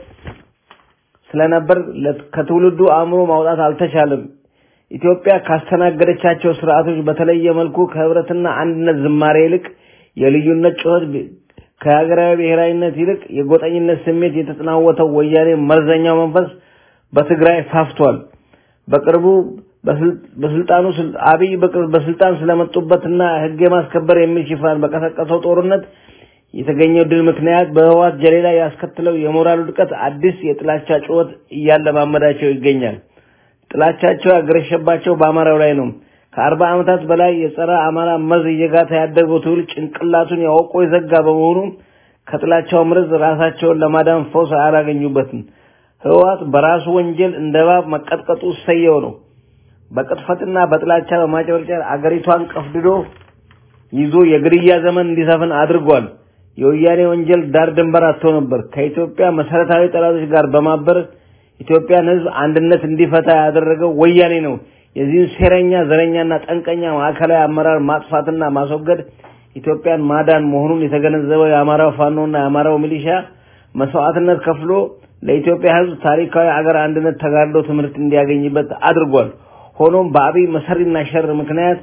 ስለነበር ከትውልዱ አእምሮ ማውጣት አልተቻለም። ኢትዮጵያ ካስተናገደቻቸው ስርዓቶች በተለየ መልኩ ከህብረትና አንድነት ዝማሬ ይልቅ የልዩነት ጩኸት ከሀገራዊ ብሔራዊነት ይልቅ የጎጠኝነት ስሜት የተጠናወተው ወያኔ መርዘኛው መንፈስ በትግራይ ፋፍቷል። በቅርቡ በስልጣኑ አብይ በስልጣን ስለመጡበትና ህግ የማስከበር የሚል ሽፋን በቀሰቀሰው ጦርነት የተገኘው ድል ምክንያት በህወሓት ጀሌ ላይ ያስከትለው የሞራል ውድቀት አዲስ የጥላቻ ጩኸት እያለማመዳቸው ይገኛል። ጥላቻቸው ያገረሸባቸው በአማራው ላይ ነው። ከአርባ ዓመታት በላይ የጸረ አማራ መርዝ እየጋታ ያደገው ትውልድ ጭንቅላቱን ያወቆ የዘጋ በመሆኑ ከጥላቻው መርዝ ራሳቸውን ለማዳን ፈውስ አላገኙበትም። ህወሓት በራሱ ወንጀል እንደ እባብ መቀጥቀጡ እሰየው ነው። በቅጥፈትና በጥላቻ በማጨበርጨር አገሪቷን ቀፍድዶ ይዞ የግድያ ዘመን እንዲሰፍን አድርጓል። የወያኔ ወንጀል ዳር ድንበር አጥቶ ነበር። ከኢትዮጵያ መሰረታዊ ጠላቶች ጋር በማበር ኢትዮጵያን ህዝብ አንድነት እንዲፈታ ያደረገው ወያኔ ነው። የዚህን ሴረኛ ዘረኛና ጠንቀኛ ማዕከላዊ አመራር ማጥፋትና ማስወገድ ኢትዮጵያን ማዳን መሆኑን የተገነዘበው የአማራው ፋኖና የአማራው ሚሊሻ መስዋዕትነት ከፍሎ ለኢትዮጵያ ህዝብ ታሪካዊ አገር አንድነት ተጋድሎ ትምህርት እንዲያገኝበት አድርጓል። ሆኖም በአብይ መሰሪና ሸር ምክንያት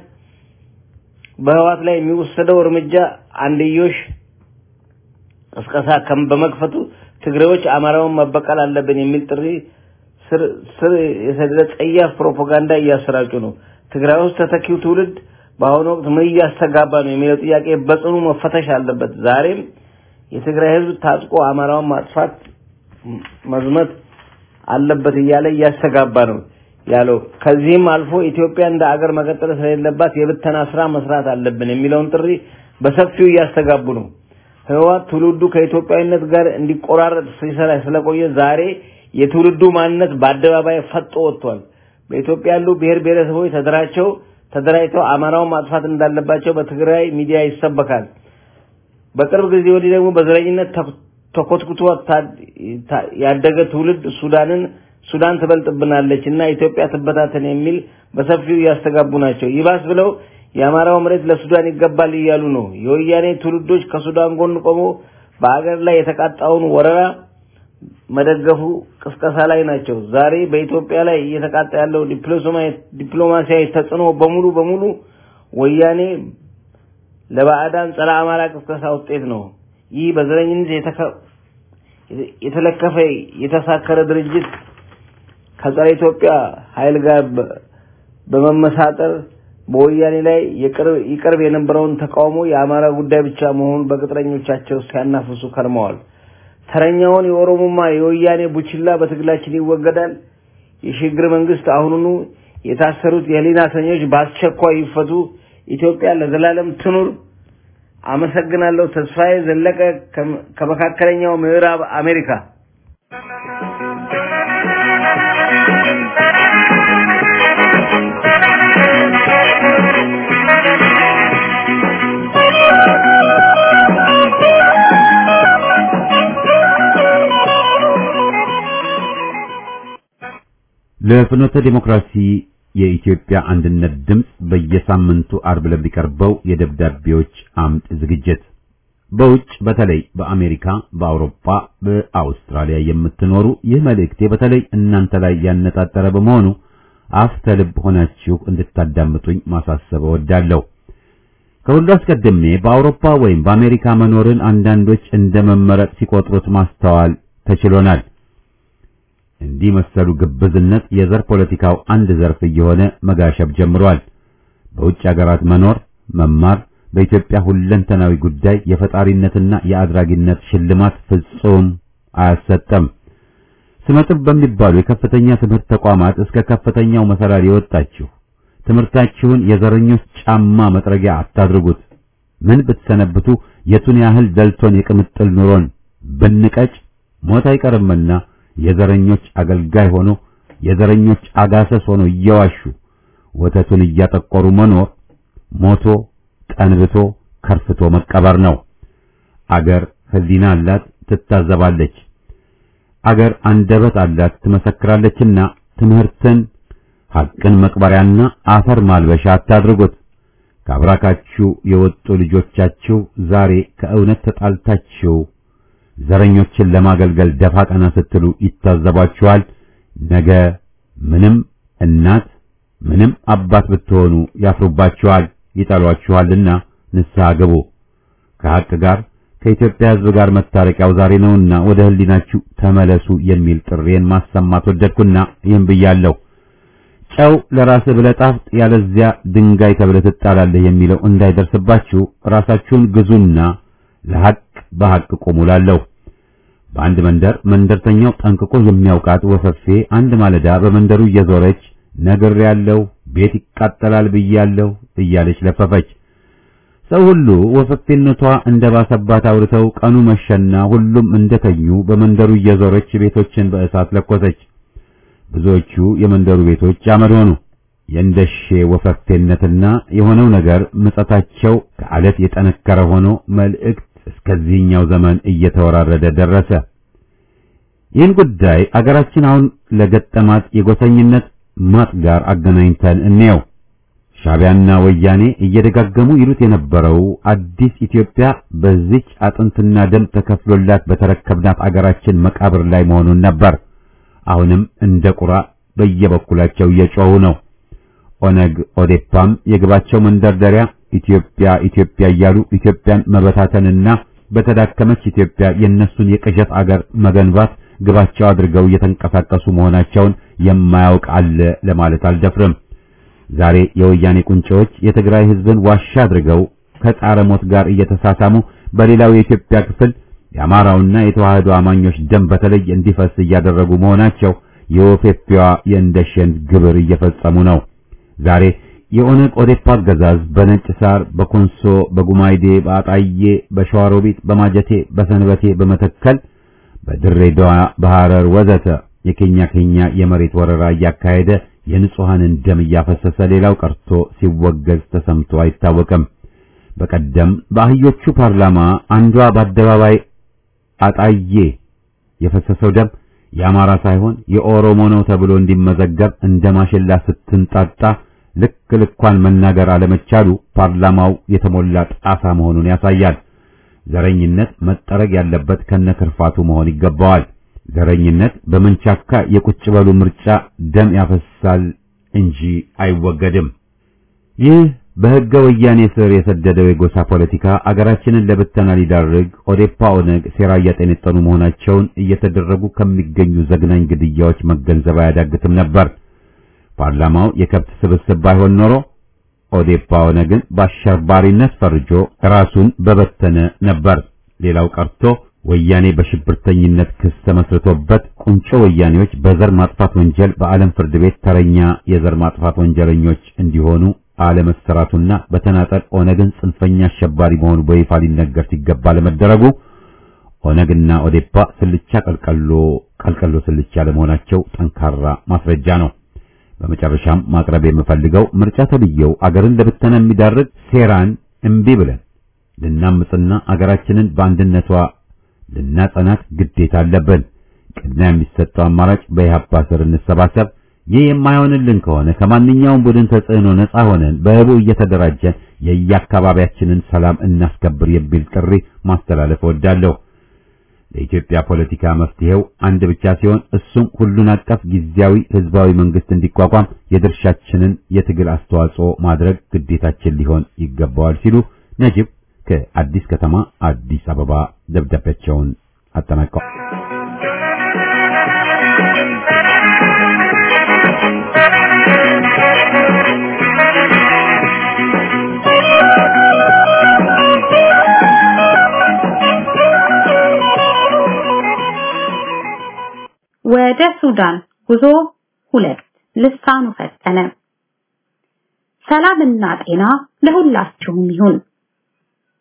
በህዋት ላይ የሚወሰደው እርምጃ አንድዮሽ ቅስቀሳ በመክፈቱ ትግሬዎች አማራውን መበቀል አለብን የሚል ጥሪ ስር ስር የሰደደ ጸያፍ ፕሮፓጋንዳ እያሰራጩ ነው። ትግራይ ውስጥ ተተኪው ትውልድ በአሁኑ ወቅት ምን እያስተጋባ ነው የሚለው ጥያቄ በጽኑ መፈተሽ አለበት። ዛሬም የትግራይ ህዝብ ታጥቆ አማራውን ማጥፋት መዝመት አለበት እያለ እያስተጋባ ነው ያለው። ከዚህም አልፎ ኢትዮጵያ እንደ አገር መቀጠል ስለሌለባት የብተና ስራ መስራት አለብን የሚለውን ጥሪ በሰፊው እያስተጋቡ ነው። ህወሓት ትውልዱ ከኢትዮጵያዊነት ጋር እንዲቆራረጥ ሲሰራ ስለቆየ ዛሬ የትውልዱ ማንነት በአደባባይ ፈጦ ወጥቷል። በኢትዮጵያ ያሉ ብሔር ብሔረሰቦች ተደራቸው ተደራጅተው አማራውን ማጥፋት እንዳለባቸው በትግራይ ሚዲያ ይሰበካል። በቅርብ ጊዜ ወዲህ ደግሞ በዘረኝነት ተኮትኩቶ ያደገ ትውልድ ሱዳንን ሱዳን ትበልጥብናለች እና ኢትዮጵያ ትበታተን የሚል በሰፊው እያስተጋቡ ናቸው። ይባስ ብለው የአማራው መሬት ለሱዳን ይገባል እያሉ ነው። የወያኔ ትውልዶች ከሱዳን ጎን ቆሞ በአገር ላይ የተቃጣውን ወረራ መደገፉ ቅስቀሳ ላይ ናቸው። ዛሬ በኢትዮጵያ ላይ እየተቃጣ ያለው ዲፕሎማሲያዊ ተጽዕኖ በሙሉ በሙሉ ወያኔ ለባዕዳን ጸረ አማራ ቅስቀሳ ውጤት ነው። ይህ በዘረኝነት የተለከፈ የተሳከረ ድርጅት ከጸረ ኢትዮጵያ ኃይል ጋር በመመሳጠር በወያኔ ላይ ይቀርብ የነበረውን ተቃውሞ የአማራ ጉዳይ ብቻ መሆኑን በቅጥረኞቻቸው ሲያናፍሱ ከርመዋል። ተረኛውን የኦሮሞማ የወያኔ ቡችላ በትግላችን ይወገዳል። የሽግግር መንግስት አሁኑኑ የታሰሩት የህሊና እስረኞች በአስቸኳይ ይፈቱ። ኢትዮጵያ ለዘላለም ትኑር። አመሰግናለሁ። ተስፋዬ ዘለቀ ከመካከለኛው ምዕራብ አሜሪካ። ለፍኖተ ዲሞክራሲ የኢትዮጵያ አንድነት ድምፅ በየሳምንቱ አርብ ለሚቀርበው የደብዳቤዎች አምጥ ዝግጅት በውጭ በተለይ በአሜሪካ፣ በአውሮፓ፣ በአውስትራሊያ የምትኖሩ ይህ መልእክቴ በተለይ እናንተ ላይ ያነጣጠረ በመሆኑ አፍተ ልብ ሆናችሁ እንድታዳምጡኝ ማሳሰብ እወዳለሁ። ከሁሉ አስቀድሜ በአውሮፓ ወይም በአሜሪካ መኖርን አንዳንዶች እንደ መመረጥ ሲቆጥሩት ማስተዋል ተችሎናል። እንዲህ መሰሉ ግብዝነት የዘር ፖለቲካው አንድ ዘርፍ እየሆነ መጋሸብ ጀምሯል። በውጭ ሀገራት መኖር፣ መማር በኢትዮጵያ ሁለንተናዊ ጉዳይ የፈጣሪነትና የአድራጊነት ሽልማት ፍጹም አያሰጠም። ስመጥር በሚባሉ የከፍተኛ ትምህርት ተቋማት እስከ ከፍተኛው መሰላል የወጣችሁ ትምህርታችሁን የዘረኞች ጫማ መጥረጊያ አታድርጉት። ምን ብትሰነብቱ የቱን ያህል ደልቶን የቅምጥል ኑሮን ብንቀጭ ሞት አይቀርምና የዘረኞች አገልጋይ ሆኖ የዘረኞች አጋሰስ ሆኖ እየዋሹ ወተቱን እያጠቆሩ መኖር ሞቶ ጠንብቶ ከርፍቶ መቀበር ነው። አገር ሕሊና አላት፣ ትታዘባለች። አገር አንደበት አላት፣ ትመሰክራለችና ትምህርትን ሐቅን መቅበሪያና አፈር ማልበሻ አታድርጉት። ከአብራካችሁ የወጡ ልጆቻችሁ ዛሬ ከእውነት ተጣልታችሁ ዘረኞችን ለማገልገል ደፋ ቀና ስትሉ ይታዘባችኋል። ነገ ምንም እናት ምንም አባት ብትሆኑ ያፍሩባችኋል፣ ይጠሏችኋልና ንስሐ ግቡ። ከሐቅ ጋር ከኢትዮጵያ ሕዝብ ጋር መታረቂያው ዛሬ ነውና ወደ ሕሊናችሁ ተመለሱ የሚል ጥሬን ማሰማት ወደድኩና ይህን ብያለሁ። ጨው ለራስህ ብለህ ጣፍጥ፣ ያለዚያ ድንጋይ ተብለህ ትጣላለህ የሚለው እንዳይደርስባችሁ ራሳችሁን ግዙና ለሐቅ በሐቅ ቁሙ እላለሁ። በአንድ መንደር መንደርተኛው ጠንቅቆ የሚያውቃት ወፈፌ አንድ ማለዳ በመንደሩ እየዞረች ነግር ያለው ቤት ይቃጠላል ብያለሁ እያለች ለፈፈች። ሰው ሁሉ ወፈፌነቷ እንደባሰባት አውርተው ቀኑ መሸና ሁሉም እንደተኙ በመንደሩ እየዞረች ቤቶችን በእሳት ለኮሰች። ብዙዎቹ የመንደሩ ቤቶች አመድ ሆኑ። የእንደሼ ወፈፌነትና የሆነው ነገር ምጸታቸው ከአለት የጠነከረ ሆኖ መልእክት እስከዚህኛው ዘመን እየተወራረደ ደረሰ። ይህን ጉዳይ አገራችን አሁን ለገጠማት የጎሰኝነት ማጥ ጋር አገናኝተን እንየው። ሻዕቢያና ወያኔ እየደጋገሙ ይሉት የነበረው አዲስ ኢትዮጵያ በዚች አጥንትና ደም ተከፍሎላት በተረከብናት አገራችን መቃብር ላይ መሆኑን ነበር። አሁንም እንደ ቁራ በየበኩላቸው እየጮሁ ነው። ኦነግ ኦዴፓም የግባቸው መንደርደሪያ ኢትዮጵያ ኢትዮጵያ እያሉ ኢትዮጵያን መበታተንና በተዳከመች ኢትዮጵያ የእነሱን የቅዠት አገር መገንባት ግባቸው አድርገው እየተንቀሳቀሱ መሆናቸውን የማያውቅ አለ ለማለት አልደፍርም። ዛሬ የወያኔ ቁንጮዎች የትግራይ ሕዝብን ዋሻ አድርገው ከጣረ ሞት ጋር እየተሳሳሙ በሌላው የኢትዮጵያ ክፍል የአማራውና የተዋህዶ አማኞች ደም በተለይ እንዲፈስ እያደረጉ መሆናቸው የወፌፊዋ የእንደሸን ግብር እየፈጸሙ ነው። ዛሬ የኦነግ ኦዴፓ አገዛዝ በነጭ ሳር፣ በኮንሶ፣ በጉማይዴ፣ በአጣዬ፣ በሸዋሮቢት፣ በማጀቴ፣ በሰንበቴ፣ በመተከል፣ በድሬዳዋ፣ በሐረር ወዘተ የኬኛ ኬኛ የመሬት ወረራ እያካሄደ የንጹሐንን ደም እያፈሰሰ ሌላው ቀርቶ ሲወገዝ ተሰምቶ አይታወቅም። በቀደም በአህዮቹ ፓርላማ አንዷ በአደባባይ አጣዬ የፈሰሰው ደም የአማራ ሳይሆን የኦሮሞ ነው ተብሎ እንዲመዘገብ እንደ ማሽላ ስትንጣጣ ልክ ልኳን መናገር አለመቻሉ ፓርላማው የተሞላ ጣሳ መሆኑን ያሳያል። ዘረኝነት መጠረግ ያለበት ከነክርፋቱ መሆን ይገባዋል። ዘረኝነት በመንቻካ የቁጭ በሉ ምርጫ ደም ያፈሳል እንጂ አይወገድም። ይህ በሕገ ወያኔ ስር የሰደደው የጎሳ ፖለቲካ አገራችንን ለብተና ሊዳርግ ኦዴፓ፣ ኦነግ ሴራ እያጠነጠኑ መሆናቸውን እየተደረጉ ከሚገኙ ዘግናኝ ግድያዎች መገንዘብ አያዳግትም ነበር። ፓርላማው የከብት ስብስብ ባይሆን ኖሮ ኦዴፓ፣ ኦነግን በአሸባሪነት ፈርጆ ራሱን በበተነ ነበር። ሌላው ቀርቶ ወያኔ በሽብርተኝነት ክስ ተመስርቶበት ቁንጮ ወያኔዎች በዘር ማጥፋት ወንጀል በዓለም ፍርድ ቤት ተረኛ የዘር ማጥፋት ወንጀለኞች እንዲሆኑ አለመሰራቱና በተናጠል ኦነግን ጽንፈኛ አሸባሪ መሆኑ በይፋ ሊነገር ሲገባ ለመደረጉ ኦነግና ኦዴፓ ስልቻ ቀልቀሎ ቀልቀሎ ስልቻ ለመሆናቸው ጠንካራ ማስረጃ ነው። በመጨረሻም ማቅረብ የምፈልገው ምርጫ ተብዬው አገርን ለብተና የሚዳርግ ሴራን እምቢ ብለን ልናምጽና አገራችንን በአንድነቷ ልናጸናት ግዴታ አለብን። ቅድሚያ የሚሰጠው አማራጭ በኢህአፓ ስር እንሰባሰብ። ይህ የማይሆንልን ከሆነ ከማንኛውም ቡድን ተጽዕኖ ነፃ ሆነን በህቡ እየተደራጀን የየአካባቢያችንን ሰላም እናስከብር የሚል ጥሪ ማስተላለፍ እወዳለሁ። ለኢትዮጵያ ፖለቲካ መፍትሄው አንድ ብቻ ሲሆን እሱም ሁሉን አቀፍ ጊዜያዊ ህዝባዊ መንግስት እንዲቋቋም የድርሻችንን የትግል አስተዋጽኦ ማድረግ ግዴታችን ሊሆን ይገባዋል ሲሉ ነጅብ ከአዲስ ከተማ አዲስ አበባ ደብዳቤያቸውን አጠናቀዋል። ወደ ሱዳን ጉዞ ሁለት ልሳኑ ፈጠነ። ሰላምና ጤና ለሁላችሁም ይሁን።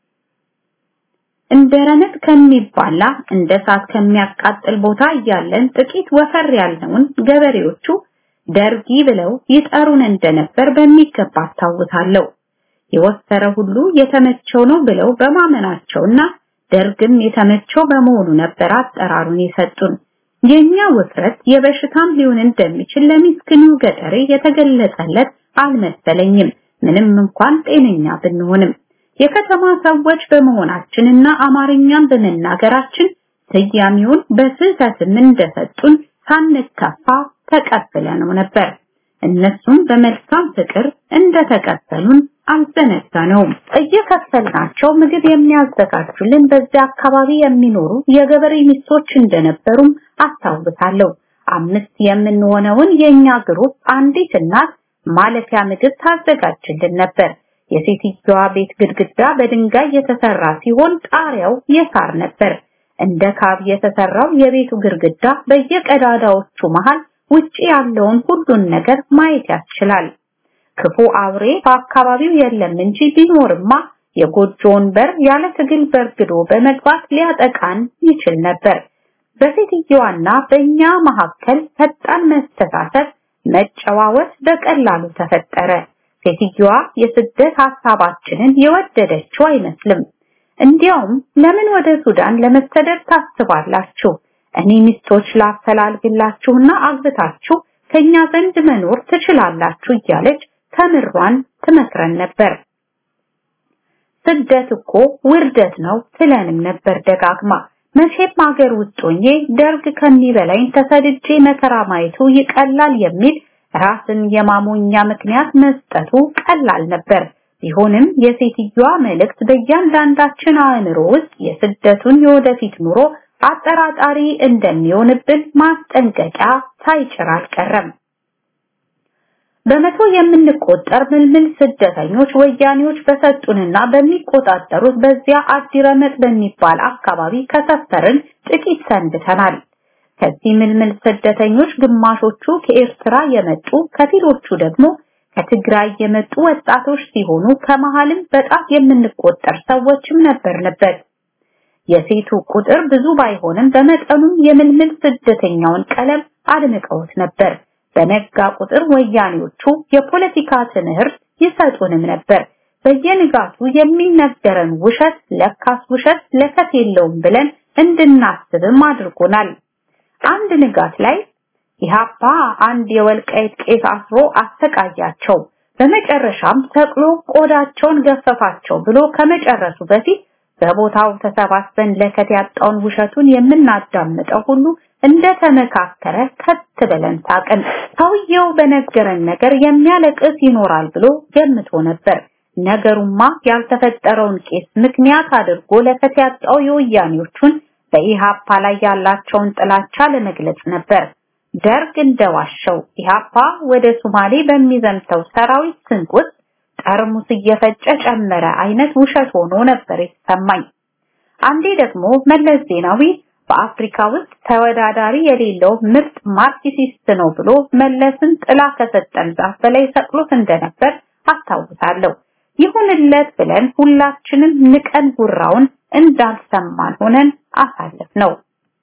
እንደ ረመጥ ከሚባላ እንደ እሳት ከሚያቃጥል ቦታ እያለን ጥቂት ወፈር ያልነውን ገበሬዎቹ ደርጊ ብለው ይጠሩን እንደነበር በሚገባ አስታውሳለሁ። የወፈረ ሁሉ የተመቸው ነው ብለው በማመናቸውና ደርግም የተመቸው በመሆኑ ነበር አጠራሩን የሰጡን። የኛ ውፍረት የበሽታም ሊሆን እንደሚችል ለሚስኪኑ ገጠሬ የተገለጸለት አልመሰለኝም። ምንም እንኳን ጤነኛ ብንሆንም የከተማ ሰዎች በመሆናችንና አማርኛን በመናገራችን ስያሜውን በስህተትም እንደሰጡን ሳንከፋ ተቀብለነው ነበር። እነሱም በመልካም ፍቅር እንደተቀበሉን አልዘነጋነውም። እየከፈልናቸው ምግብ የሚያዘጋጁልን በዚያ አካባቢ የሚኖሩ የገበሬ ሚስቶች እንደነበሩም አስታውሳለሁ። አምስት የምንሆነውን የኛ ግሩፕ አንዲት እናት ማለፊያ ምግብ ታዘጋጅልን ነበር። የሴትዮዋ ቤት ግድግዳ በድንጋይ የተሰራ ሲሆን ጣሪያው የሳር ነበር። እንደ ካብ የተሰራው የቤቱ ግድግዳ በየቀዳዳዎቹ መሃል ውጪ ያለውን ሁሉን ነገር ማየት ያስችላል። ክፉ አውሬ በአካባቢው የለም እንጂ ቢኖርማ የጎጆውን በር ያለ ትግል በርግዶ በመግባት ሊያጠቃን ይችል ነበር። በሴትዮዋና በእኛ መካከል ፈጣን መስተሳሰብ፣ መጨዋወት በቀላሉ ተፈጠረ። ሴትዮዋ የስደት ሐሳባችንን የወደደችው አይመስልም። እንዲያውም ለምን ወደ ሱዳን ለመሰደድ ታስባላችሁ? እኔ ሚስቶች ላፈላልግላችሁና አግብታችሁ ከኛ ዘንድ መኖር ትችላላችሁ እያለች ተምሯን ትመክረን ነበር። ስደት እኮ ውርደት ነው ትለንም ነበር ደጋግማ። መቼም ሀገር ውስጥ ሆኜ ደርግ ከሚበላኝ ተሰድጄ መከራ ማየቱ ይቀላል የሚል ራስን የማሞኛ ምክንያት መስጠቱ ቀላል ነበር። ቢሆንም የሴትዮዋ መልእክት በእያንዳንዳችን አእምሮ ውስጥ የስደቱን የወደፊት ኑሮ አጠራጣሪ እንደሚሆንብን ማስጠንቀቂያ ሳይጭር አልቀረም። በመቶ የምንቆጠር ምልምል ስደተኞች ወያኔዎች በሰጡንና በሚቆጣጠሩት በዚያ አዲረመጥ በሚባል አካባቢ ከሰፈርን ጥቂት ሰንብተናል። ከዚህ ምልምል ስደተኞች ግማሾቹ ከኤርትራ የመጡ ከፊሎቹ ደግሞ ከትግራይ የመጡ ወጣቶች ሲሆኑ ከመሃልም በጣት የምንቆጠር ሰዎችም ነበርንበት። የሴቱ ቁጥር ብዙ ባይሆንም በመጠኑም የምልምል ስደተኛውን ቀለም አድምቀውት ነበር። በነጋ ቁጥር ወያኔዎቹ የፖለቲካ ትምህርት ይሰጡንም ነበር። በየንጋቱ የሚነገረን ውሸት ለካስ ውሸት ለከት የለውም ብለን እንድናስብም አድርጎናል። አንድ ንጋት ላይ ኢህአፓ አንድ የወልቃይት ቄስ አስሮ አሰቃያቸው። በመጨረሻም ሰቅሎ ቆዳቸውን ገፈፋቸው ብሎ ከመጨረሱ በፊት በቦታው ተሰባስበን ለከት ያጣውን ውሸቱን የምናዳምጠው ሁሉ እንደተመካከረ ከት ብለን ሳቅን። ሰውየው በነገረን ነገር የሚያለቅስ ይኖራል ብሎ ገምቶ ነበር። ነገሩማ ያልተፈጠረውን ቄስ ምክንያት አድርጎ ለከት ያጣው የወያኔዎቹን በኢሃፓ ላይ ያላቸውን ጥላቻ ለመግለጽ ነበር። ደርግ እንደዋሸው ኢሃፓ ወደ ሶማሌ በሚዘምተው ሰራዊት ስንቅ ውስጥ ጠርሙስ እየፈጨ ጨመረ አይነት ውሸት ሆኖ ነበር የተሰማኝ። አንዴ ደግሞ መለስ ዜናዊ በአፍሪካ ውስጥ ተወዳዳሪ የሌለው ምርጥ ማርክሲስት ነው ብሎ መለስን ጥላ ከሰጠን ዛፍ በላይ ሰቅሎት እንደነበር አስታውሳለሁ። ይሁንለት ብለን ሁላችንም ንቀን ጉራውን እንዳልሰማን ሆነን አሳለፍ ነው።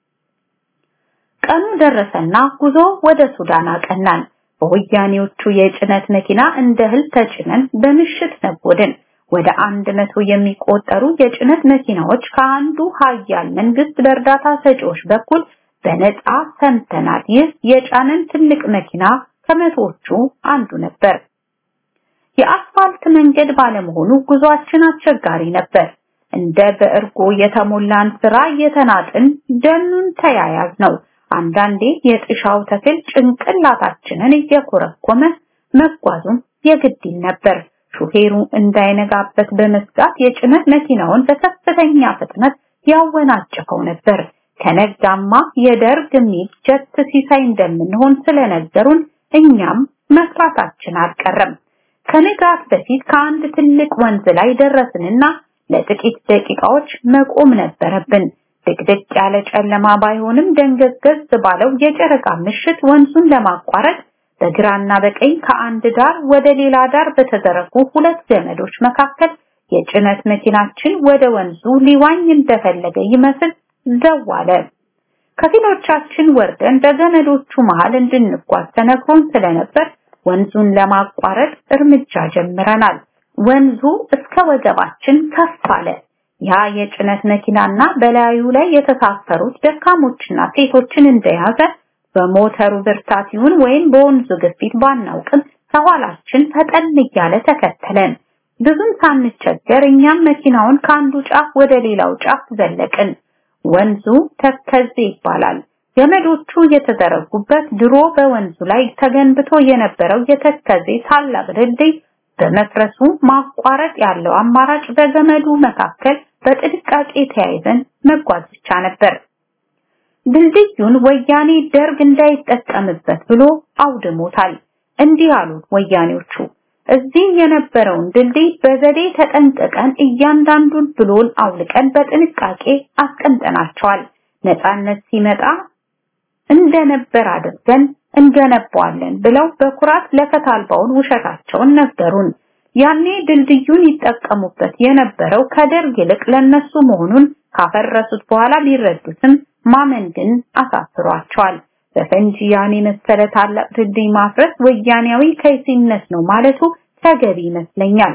ቀኑ ደረሰና ጉዞ ወደ ሱዳን አቀናን። በወያኔዎቹ የጭነት መኪና እንደ እህል ተጭነን በምሽት ነጎድን። ወደ አንድ መቶ የሚቆጠሩ የጭነት መኪናዎች ከአንዱ ሀያል መንግስት በእርዳታ ሰጪዎች በኩል በነፃ ሰምተናል። ይህ የጫነን ትልቅ መኪና ከመቶዎቹ አንዱ ነበር። የአስፋልት መንገድ ባለመሆኑ ጉዟችን አስቸጋሪ ነበር። እንደ በእርጎ የተሞላን ስራ እየተናጥን ደኑን ተያያዝ ነው። አንዳንዴ የጥሻው ተክል ጭንቅላታችንን እየኮረኮመ መጓዙም የግድ ነበር። ሹፌሩ እንዳይነጋበት በመስጋት የጭነት መኪናውን በከፍተኛ ፍጥነት ያወናጭፈው ነበር። ከነጋማ የደርግ ሚግ ጀት ሲሳይ እንደምንሆን ስለነገሩን እኛም መስራታችን አልቀረም። ከንጋት በፊት ከአንድ ትልቅ ወንዝ ላይ ደረስንና ለጥቂት ደቂቃዎች መቆም ነበረብን። ድቅድቅ ያለ ጨለማ ባይሆንም ደንገዝገዝ ባለው የጨረቃ ምሽት ወንዙን ለማቋረጥ በግራና በቀኝ ከአንድ ዳር ወደ ሌላ ዳር በተዘረጉ ሁለት ገመዶች መካከል የጭነት መኪናችን ወደ ወንዙ ሊዋኝ እንደፈለገ ይመስል ዘዋለ። ከፊሎቻችን ወርደን በገመዶቹ መሃል እንድንጓዝ ተነግሮን ስለነበር ወንዙን ለማቋረጥ እርምጃ ጀምረናል። ወንዙ እስከ ወገባችን ከፍ አለ። ያ የጭነት መኪናና በላዩ ላይ የተሳፈሩት ደካሞችና ሴቶችን እንደያዘ በሞተሩ ብርታት ይሁን ወይም በወንዙ ግፊት ባናውቅም ከኋላችን ፈጠን እያለ ተከተለን። ብዙም ሳንቸገር እኛም መኪናውን ከአንዱ ጫፍ ወደ ሌላው ጫፍ ዘለቅን። ወንዙ ተከዜ ይባላል። ገመዶቹ የተዘረጉበት ድሮ በወንዙ ላይ ተገንብቶ የነበረው የተከዜ ታላቅ ድልድይ በመፍረሱ ማቋረጥ ያለው አማራጭ በገመዱ መካከል በጥንቃቄ ተያይዘን መጓዝ ብቻ ነበር። ድልድዩን ወያኔ ደርግ እንዳይጠቀምበት ብሎ አውድሞታል። እንዲህ አሉት ወያኔዎቹ እዚህ የነበረውን ድልድይ በዘዴ ተጠንቅቀን እያንዳንዱን ብሎን አውልቀን በጥንቃቄ አስቀምጠናቸዋል። ነፃነት ሲመጣ እንደነበር አድርገን እንገነባዋለን ብለው በኩራት ለፈት አልባውን ውሸታቸውን ነገሩን። ያኔ ድልድዩን ይጠቀሙበት የነበረው ከደርግ ይልቅ ለነሱ መሆኑን ካፈረሱት በኋላ ቢረዱትም ማመን ግን አሳፍሯቸዋል። በፈንጂ ያን የመሰለ ታላቅ ድልድይ ማፍረስ ወያኔያዊ ከይሲነት ነው ማለቱ ተገቢ ይመስለኛል።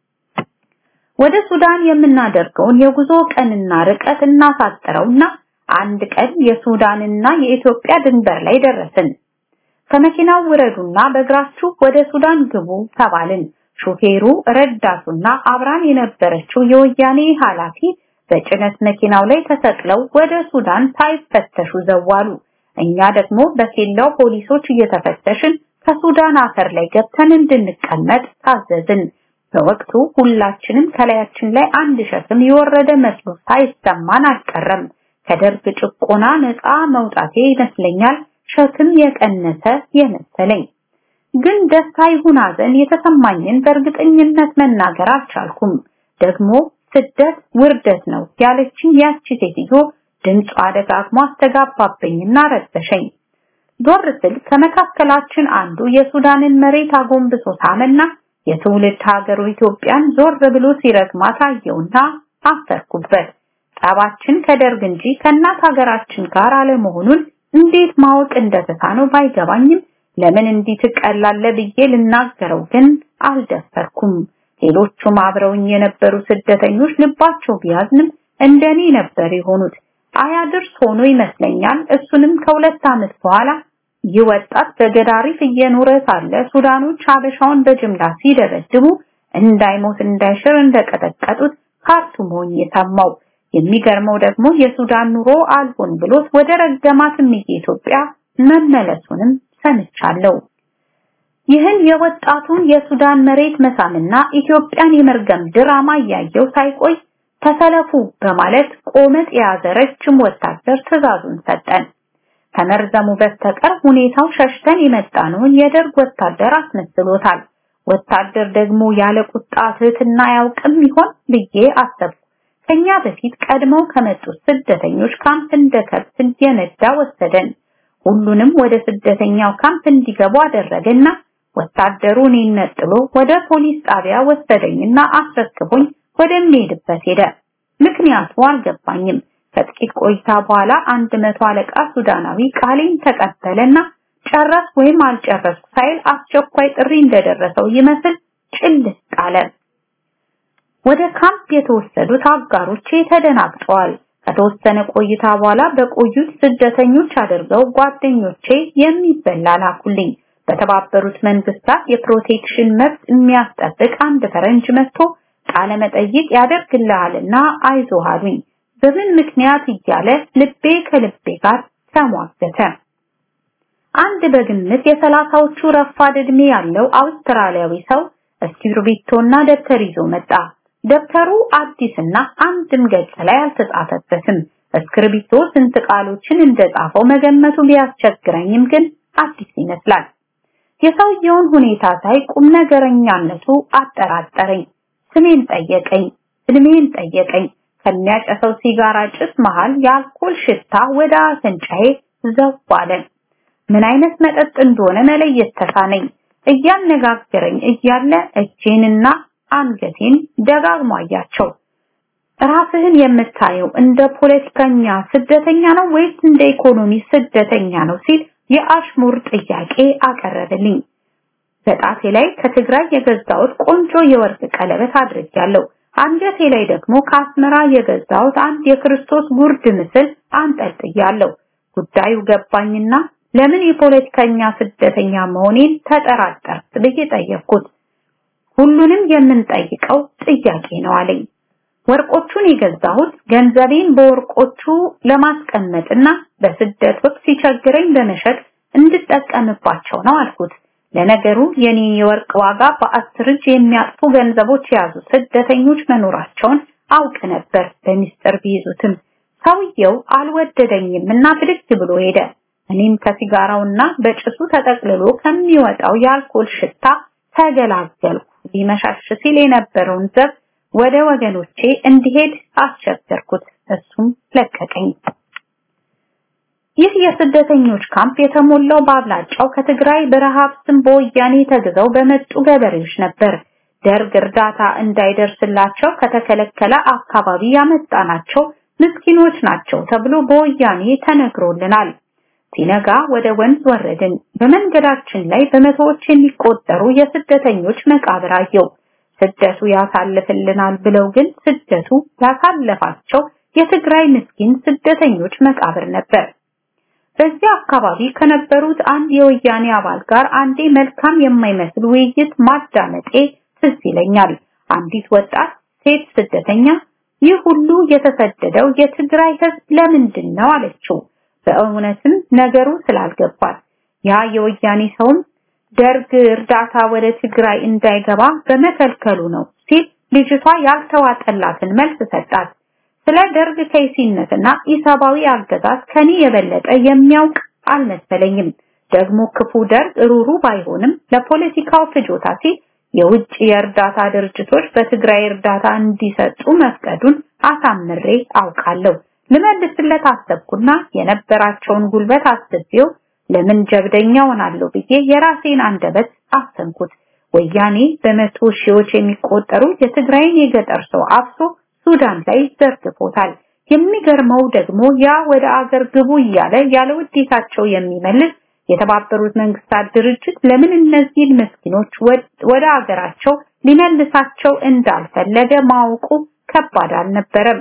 ወደ ሱዳን የምናደርገውን የጉዞ ቀንና ርቀት እናሳጥረውና አንድ ቀን የሱዳንና የኢትዮጵያ ድንበር ላይ ደረስን። ከመኪናው ውረዱና በእግራችሁ ወደ ሱዳን ግቡ ተባልን። ሹፌሩ፣ ረዳቱና አብራን የነበረችው የወያኔ ኃላፊ በጭነት መኪናው ላይ ተሰቅለው ወደ ሱዳን ሳይፈተሹ ዘዋሉ። እኛ ደግሞ በኬላው ፖሊሶች እየተፈተሽን ከሱዳን አፈር ላይ ገብተን እንድንቀመጥ ታዘዝን። በወቅቱ ሁላችንም ከላያችን ላይ አንድ ሸክም የወረደ መስሎ ሳይሰማን አልቀረም። ከደርግ ጭቆና ነፃ መውጣቴ ይመስለኛል ሸክም የቀነሰ የመሰለኝ። ግን ደስታ ይሁን ሐዘን የተሰማኝን በእርግጠኝነት መናገር አልቻልኩም። ደግሞ ስደት ውርደት ነው ያለችኝ ያቺ ሴትዮ ድምጿ ደጋግሞ አስተጋባብኝና ረበሸኝ። ዞር ስል ከመካከላችን አንዱ የሱዳንን መሬት አጎንብሶ ሳመና የትውልድ ሀገሩ ኢትዮጵያን ዞር ብሎ ሲረግማት አየውና አፈርኩበት። ጠባችን ከደርግ እንጂ ከእናት ሀገራችን ጋር አለመሆኑን እንዴት ማወቅ እንደተሳነው ባይገባኝም ለምን እንዲህ ትቀላለህ ብዬ ልናገረው ግን አልደፈርኩም። ሌሎቹም አብረውኝ የነበሩ ስደተኞች ልባቸው ቢያዝንም እንደኔ ነበር የሆኑት። አያድርስ ሆኖ ይመስለኛል እሱንም ከሁለት ዓመት በኋላ ይህ ወጣት በገዳሪፍ እየኖረ ሳለ ሱዳኖች ሀበሻውን በጅምላ ሲደበድቡ እንዳይሞት እንዳይሽር እንደቀጠቀጡት ካርቱም ሆኜ የሰማው። የሚገርመው ደግሞ የሱዳን ኑሮ አልሆን ብሎት ወደ ረገማትም ኢትዮጵያ መመለሱንም ሰምቻለሁ። ይህን የወጣቱን የሱዳን መሬት መሳምና ኢትዮጵያን የመርገም ድራማ እያየው ሳይቆይ ተሰለፉ በማለት ቆመጥ የያዘ ረጅም ወታደር ትዕዛዙን ሰጠን። ከመርዘሙ በስተቀር ሁኔታው ሸሽተን የመጣነውን የደርግ ወታደር አስመስሎታል። ወታደር ደግሞ ያለ ቁጣ ትህትና አያውቅም ይሆን ብዬ አሰብኩ። ከኛ በፊት ቀድመው ከመጡት ስደተኞች ካምፕ እንደ ከብት እየነዳ ወሰደን። ሁሉንም ወደ ስደተኛው ካምፕ እንዲገቡ አደረገና ወታደሩ እኔን ነጥሎ ወደ ፖሊስ ጣቢያ ወሰደኝና አስረክቦኝ ወደሚሄድበት ሄደ። ምክንያቱ አልገባኝም። ከጥቂት ቆይታ በኋላ አንድ መቶ አለቃ ሱዳናዊ ቃሌን ተቀበለና ጨረስ ወይም አልጨረስኩ ሳይል አስቸኳይ ጥሪ እንደደረሰው ይመስል ጭልጥ አለ። ወደ ካምፕ የተወሰዱት አጋሮቼ ተደናግጠዋል። ከተወሰነ ቆይታ በኋላ በቆዩት ስደተኞች አድርገው ጓደኞቼ የሚበላ ላኩልኝ። በተባበሩት መንግስታት የፕሮቴክሽን መብት የሚያስጠብቅ አንድ ፈረንጅ መጥቶ ቃለ መጠይቅ ያደርግልሃልና አይዞህ አሉኝ። በምን ምክንያት እያለ ልቤ ከልቤ ጋር ተሟገተ። አንድ በግምት የሰላሳዎቹ ረፋድ ዕድሜ ያለው አውስትራሊያዊ ሰው እስክሪብቶና ደብተር ይዞ መጣ። ደብተሩ አዲስና አንድም ገጽ ላይ አልተጻፈበትም። እስክሪብቶ ስንት ቃሎችን እንደጻፈው መገመቱ ቢያስቸግረኝም ግን አዲስ ይመስላል። የሰውየውን ሁኔታ ሳይ ቁም ነገረኛነቱ አጠራጠረኝ። ስሜን ጠየቀኝ፣ እድሜን ጠየቀኝ። ከሚያጨሰው ሲጋራ ጭስ መሃል የአልኮል ሽታ ወደ አፍንጫዬ ዘው አለ። ምን አይነት መጠጥ እንደሆነ መለየት ተሳነኝ። እያነጋገረኝ እያለ እጄንና አንገቴን ደጋግሞ አያቸው። ራስህን የምታየው እንደ ፖለቲከኛ ስደተኛ ነው ወይስ እንደ ኢኮኖሚ ስደተኛ ነው ሲል የአሽሙር ጥያቄ አቀረበልኝ። በጣቴ ላይ ከትግራይ የገዛሁት ቆንጆ የወርቅ ቀለበት አድርጌያለሁ። አንገቴ ላይ ደግሞ ከአስመራ የገዛሁት አንድ የክርስቶስ ጉርድ ምስል አንጠልጥያለሁ። ጉዳዩ ገባኝና ለምን የፖለቲከኛ ስደተኛ መሆኔን ተጠራጠርክ ብዬ ጠየቅኩት። ሁሉንም የምንጠይቀው ጥያቄ ነው አለኝ። ወርቆቹን የገዛሁት ገንዘቤን በወርቆቹ ለማስቀመጥና በስደት ወቅት ሲቸግረኝ በመሸጥ እንድጠቀምባቸው ነው አልኩት። ለነገሩ የኔ የወርቅ ዋጋ በአስር እጅ የሚያጥፉ ገንዘቦች የያዙ ስደተኞች መኖራቸውን አውቅ ነበር በሚስጥር ቢይዙትም ሰውየው አልወደደኝም እና ብድግ ብሎ ሄደ። እኔም ከሲጋራውና በጭሱ ተጠቅልሎ ከሚወጣው የአልኮል ሽታ ተገላገልኩ። ሊመሻሽ ሲል የነበረውን ዘብ ወደ ወገኖቼ እንዲሄድ አስቸገርኩት። እሱም ለቀቀኝ። ይህ የስደተኞች ካምፕ የተሞላው በአብላጫው ከትግራይ በረሃብ ስም በወያኔ ተግዘው በመጡ ገበሬዎች ነበር። ደርግ እርዳታ እንዳይደርስላቸው ከተከለከለ አካባቢ ያመጣናቸው ምስኪኖች ናቸው ተብሎ በወያኔ ተነግሮልናል። ሲነጋ ወደ ወንዝ ወረድን። በመንገዳችን ላይ በመቶዎች የሚቆጠሩ የስደተኞች መቃብር አየው። ስደቱ ያሳልፍልናል ብለው ግን ስደቱ ያሳለፋቸው የትግራይ ምስኪን ስደተኞች መቃብር ነበር። በዚህ አካባቢ ከነበሩት አንድ የወያኔ አባል ጋር አንዴ መልካም የማይመስል ውይይት ማዳመጤ ትዝ ይለኛል። አንዲት ወጣት ሴት ስደተኛ ይህ ሁሉ የተሰደደው የትግራይ ሕዝብ ለምንድን ነው አለችው። በእውነትም ነገሩ ስላልገባት ያ የወያኔ ሰውም ደርግ እርዳታ ወደ ትግራይ እንዳይገባ በመከልከሉ ነው ሲል ልጅቷ ያልተዋጠላትን መልስ ሰጣት። ስለ ደርግ ከይሲነትና ኢሰባዊ አገዛዝ ከኔ የበለጠ የሚያውቅ አልመሰለኝም። ደግሞ ክፉ ደርግ ሩሩ ባይሆንም ለፖለቲካው ፍጆታ ሲል የውጭ የእርዳታ ድርጅቶች በትግራይ እርዳታ እንዲሰጡ መፍቀዱን አሳምሬ አውቃለሁ። ልመልስለት አሰብኩና የነበራቸውን ጉልበት አስቤው ለምን ጀብደኛ ሆናለሁ ብዬ የራሴን አንደበት አሰንኩት። ወያኔ በመቶ ሺዎች የሚቆጠሩ የትግራይን የገጠር ሰው አፍሶ ሱዳን ላይ ዘርግፎታል። የሚገርመው ደግሞ ያ ወደ አገር ግቡ እያለ ያለ ውዴታቸው የሚመልስ የተባበሩት መንግስታት ድርጅት ለምን እነዚህን ምስኪኖች ወደ አገራቸው ሊመልሳቸው እንዳልፈለገ ማወቁ ከባድ አልነበረም።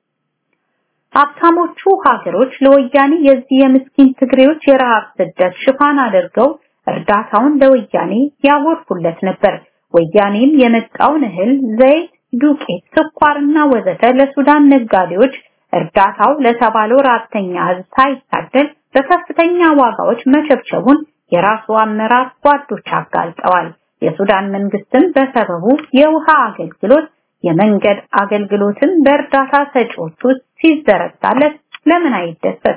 ሀብታሞቹ ሀገሮች ለወያኔ የዚህ የምስኪን ትግሬዎች የረሃብ ስደት ሽፋን አድርገው እርዳታውን ለወያኔ ያጎርፉለት ነበር። ወያኔም የመጣውን እህል፣ ዘይት፣ ዱቄት፣ ስኳርና ወዘተ ለሱዳን ነጋዴዎች እርዳታው ለተባለው ራተኛ ህዝብ ሳይታደል በከፍተኛ ዋጋዎች መቸብቸቡን የራሱ አመራር ጓዶች አጋልጠዋል። የሱዳን መንግስትም በሰበቡ የውሃ አገልግሎት የመንገድ አገልግሎትን በእርዳታ ሰጪዎቹ ሲዘረጋለት ለምን አይደሰት?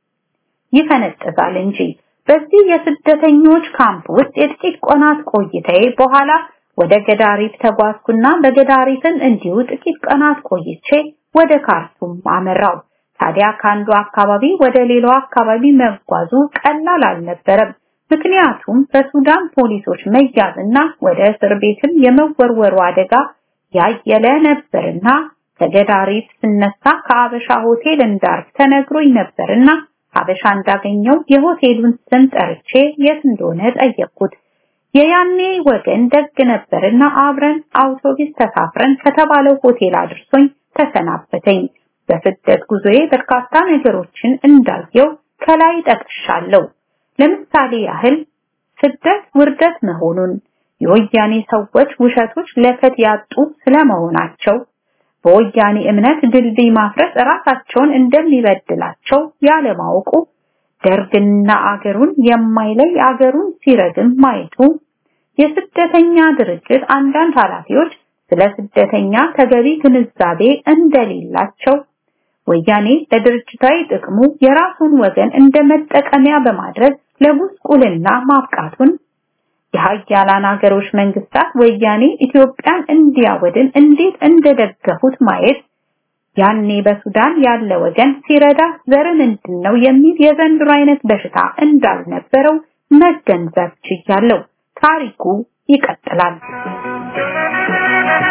ይፈነጥዛል እንጂ። በዚህ የስደተኞች ካምፕ ውስጥ የጥቂት ቀናት ቆይታዬ በኋላ ወደ ገዳሪፍ ተጓዝኩና በገዳሪፍም እንዲሁ ጥቂት ቀናት ቆይቼ ወደ ካርቱም አመራው። ታዲያ ከአንዱ አካባቢ ወደ ሌላው አካባቢ መጓዙ ቀላል አልነበረም። ምክንያቱም በሱዳን ፖሊሶች መያዝና ወደ እስር ቤትም የመወርወሩ አደጋ ያየለ ነበርና ከገዳሪፍ ስነሳ ከአበሻ ሆቴል እንዳርፍ ተነግሮኝ ነበርና አበሻ እንዳገኘው የሆቴሉን ስም ጠርቼ የት እንደሆነ ጠየቅኩት። የያኔ ወገን ደግ ነበርና አብረን አውቶቡስ ተሳፍረን ከተባለው ሆቴል አድርሶኝ ተሰናበተኝ። በስደት ጉዞዬ በርካታ ነገሮችን እንዳየው ከላይ ጠቅሻለሁ። ለምሳሌ ያህል ስደት ውርደት መሆኑን፣ የወያኔ ሰዎች ውሸቶች ለከት ያጡ ስለመሆናቸው፣ በወያኔ እምነት ድልድይ ማፍረስ ራሳቸውን እንደሚበድላቸው ያለማወቁ፣ ደርግና አገሩን የማይለይ አገሩን ሲረግም ማየቱ፣ የስደተኛ ድርጅት አንዳንድ ኃላፊዎች ስለ ስደተኛ ተገቢ ግንዛቤ እንደሌላቸው ወያኔ ለድርጅታዊ ጥቅሙ የራሱን ወገን እንደ መጠቀሚያ በማድረግ ለጉስቁልና ማብቃቱን የሀያላን ሀገሮች መንግስታት ወያኔ ኢትዮጵያን እንዲያወድን እንዴት እንደደገፉት ማየት ያኔ በሱዳን ያለ ወገን ሲረዳ ዘር ምንድን ነው የሚል የዘንድሮ አይነት በሽታ እንዳልነበረው መገንዘብ ችያለሁ። ታሪኩ ይቀጥላል።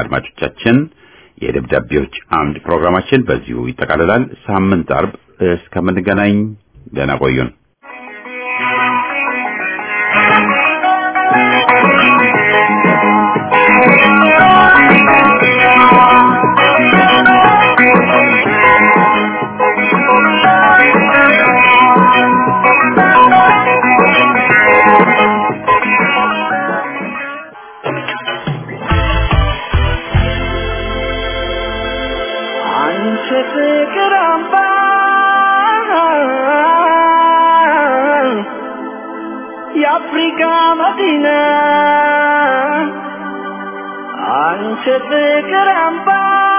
አድማጮቻችን የደብዳቤዎች አምድ ፕሮግራማችን በዚሁ ይጠቃልላል። ሳምንት አርብ እስከምንገናኝ ደህና ቆዩን። አንቺ ፍቅር አምባ የአፍሪካ መዲና አንቺ ፍቅር አምባ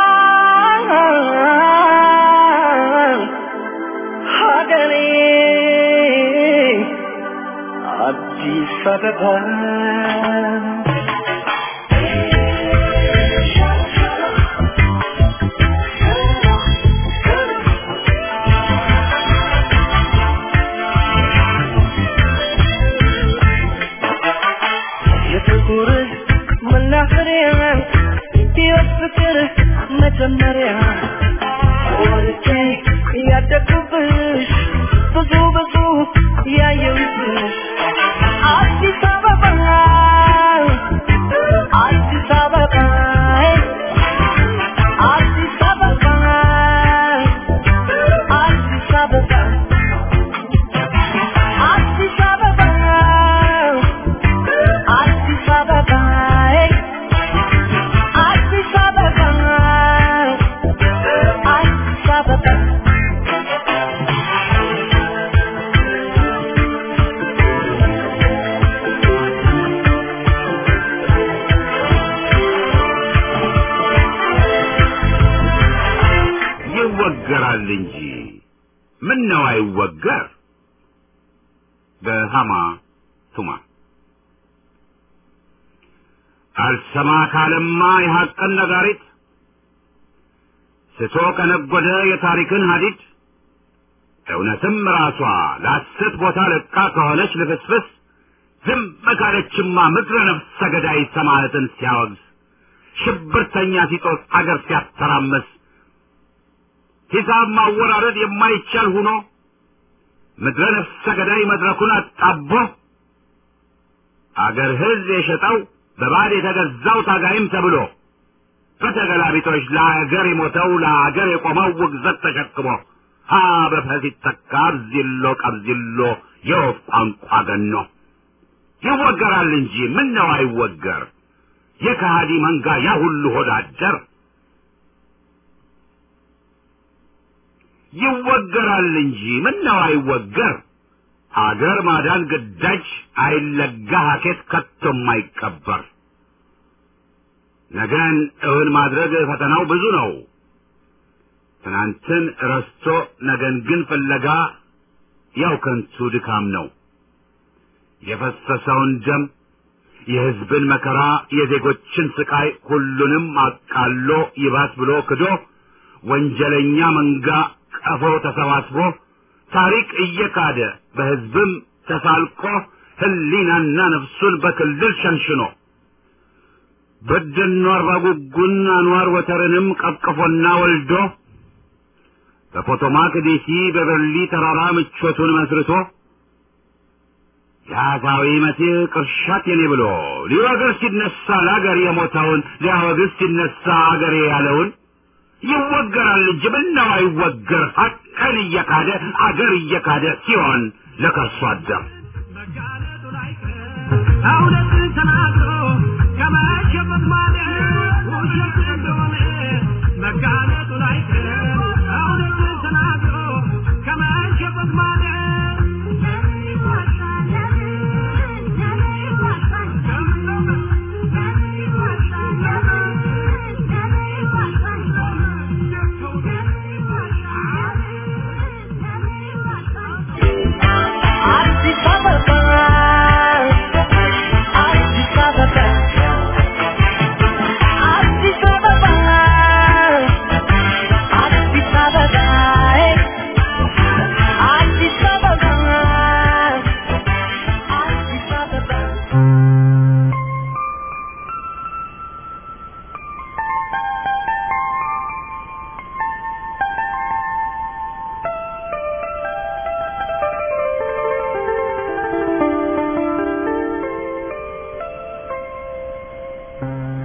ሀገሬ አዲስ አበባ የፍቅር መናኸሪያ ሕይወት ፍቅር መጀመሪያ ወልጄ ያደግኩብሽ ብዙ ብዙ ያየሁብሽ አዲስ አበባ አዲስ አበባ አዲስ አበባ አዲስ አበባ አዲስ አበባ አዲስ አበባ አዲስ አበባ አዲስ አበባ ይወገራል እንጂ ምን ነው አይወገር? በሃማ ቱማ አልሰማ ካለማ የሐቅን ነጋሪት ስቶ ከነጎደ የታሪክን ሀዲድ እውነትም ራሷ ለሐሰት ቦታ ለቃ ከሆነች ልፍስፍስ ዝም ካለችማ ምድረ ነፍሰ ገዳይ ሰማዕትን ሲያወግዝ ሽብርተኛ ሲጦስ አገር ሲያተራመስ ሂሳብ ማወራረድ የማይቻል ሁኖ ምድረ ነፍሰ ገዳይ መድረኩን አጣቦ አገር ሕዝብ የሸጠው በባድ የተገዛው ታጋይም ተብሎ በተገላቢጦች ለአገር የሞተው ለአገር የቆመው ውግዘት ተሸክሞ ሀ በፈስ ይተካ አብዚሎ ቀብዚሎ የወፍ ቋንቋ ገኖ ይወገራል እንጂ ምን ነው አይወገር የከሃዲ መንጋ ያ ሁሉ ሆዳደር ይወገራል እንጂ ምን ነው አይወገር አገር ማዳን ግዳጅ አይለጋ ሀኬት ከቶም አይቀበር ነገን እውን ማድረግ ፈተናው ብዙ ነው ትናንትን ረስቶ ነገን ግን ፍለጋ ያው ከንቱ ድካም ነው የፈሰሰውን ደም የሕዝብን መከራ የዜጎችን ስቃይ ሁሉንም አቃሎ ይባስ ብሎ ክዶ ወንጀለኛ መንጋ ቀፎ ተሰባስቦ ታሪክ እየካደ በሕዝብም ተሳልቆ ህሊናና ነፍሱን በክልል ሸንሽኖ በደኖ አርባ ጉጉን አንዋር ወተርንም ቀቅፎና ወልዶ በፖቶማክ ዴሲ በበርሊ ተራራ ምቾቱን መስርቶ የአጋዊ መሲህ ቅርሻት የኔ ብሎ ሊወግር ሲነሳ ለአገር የሞተውን ሊያወግዝ ሲነሳ አገሬ ያለውን ይወገራል እንጂ ምነው አይወገር ሀቅን እየካደ አገር እየካደ ሲሆን ለከርሶ አደር እውነትን ተናግሮ ከመሸበት ማለት ውሸት እንደሆነ መጋለጡን አይቀርም። እውነትን ተናግሮ ከመሸበት ማለት አዲስ አበባ አዲስ Thank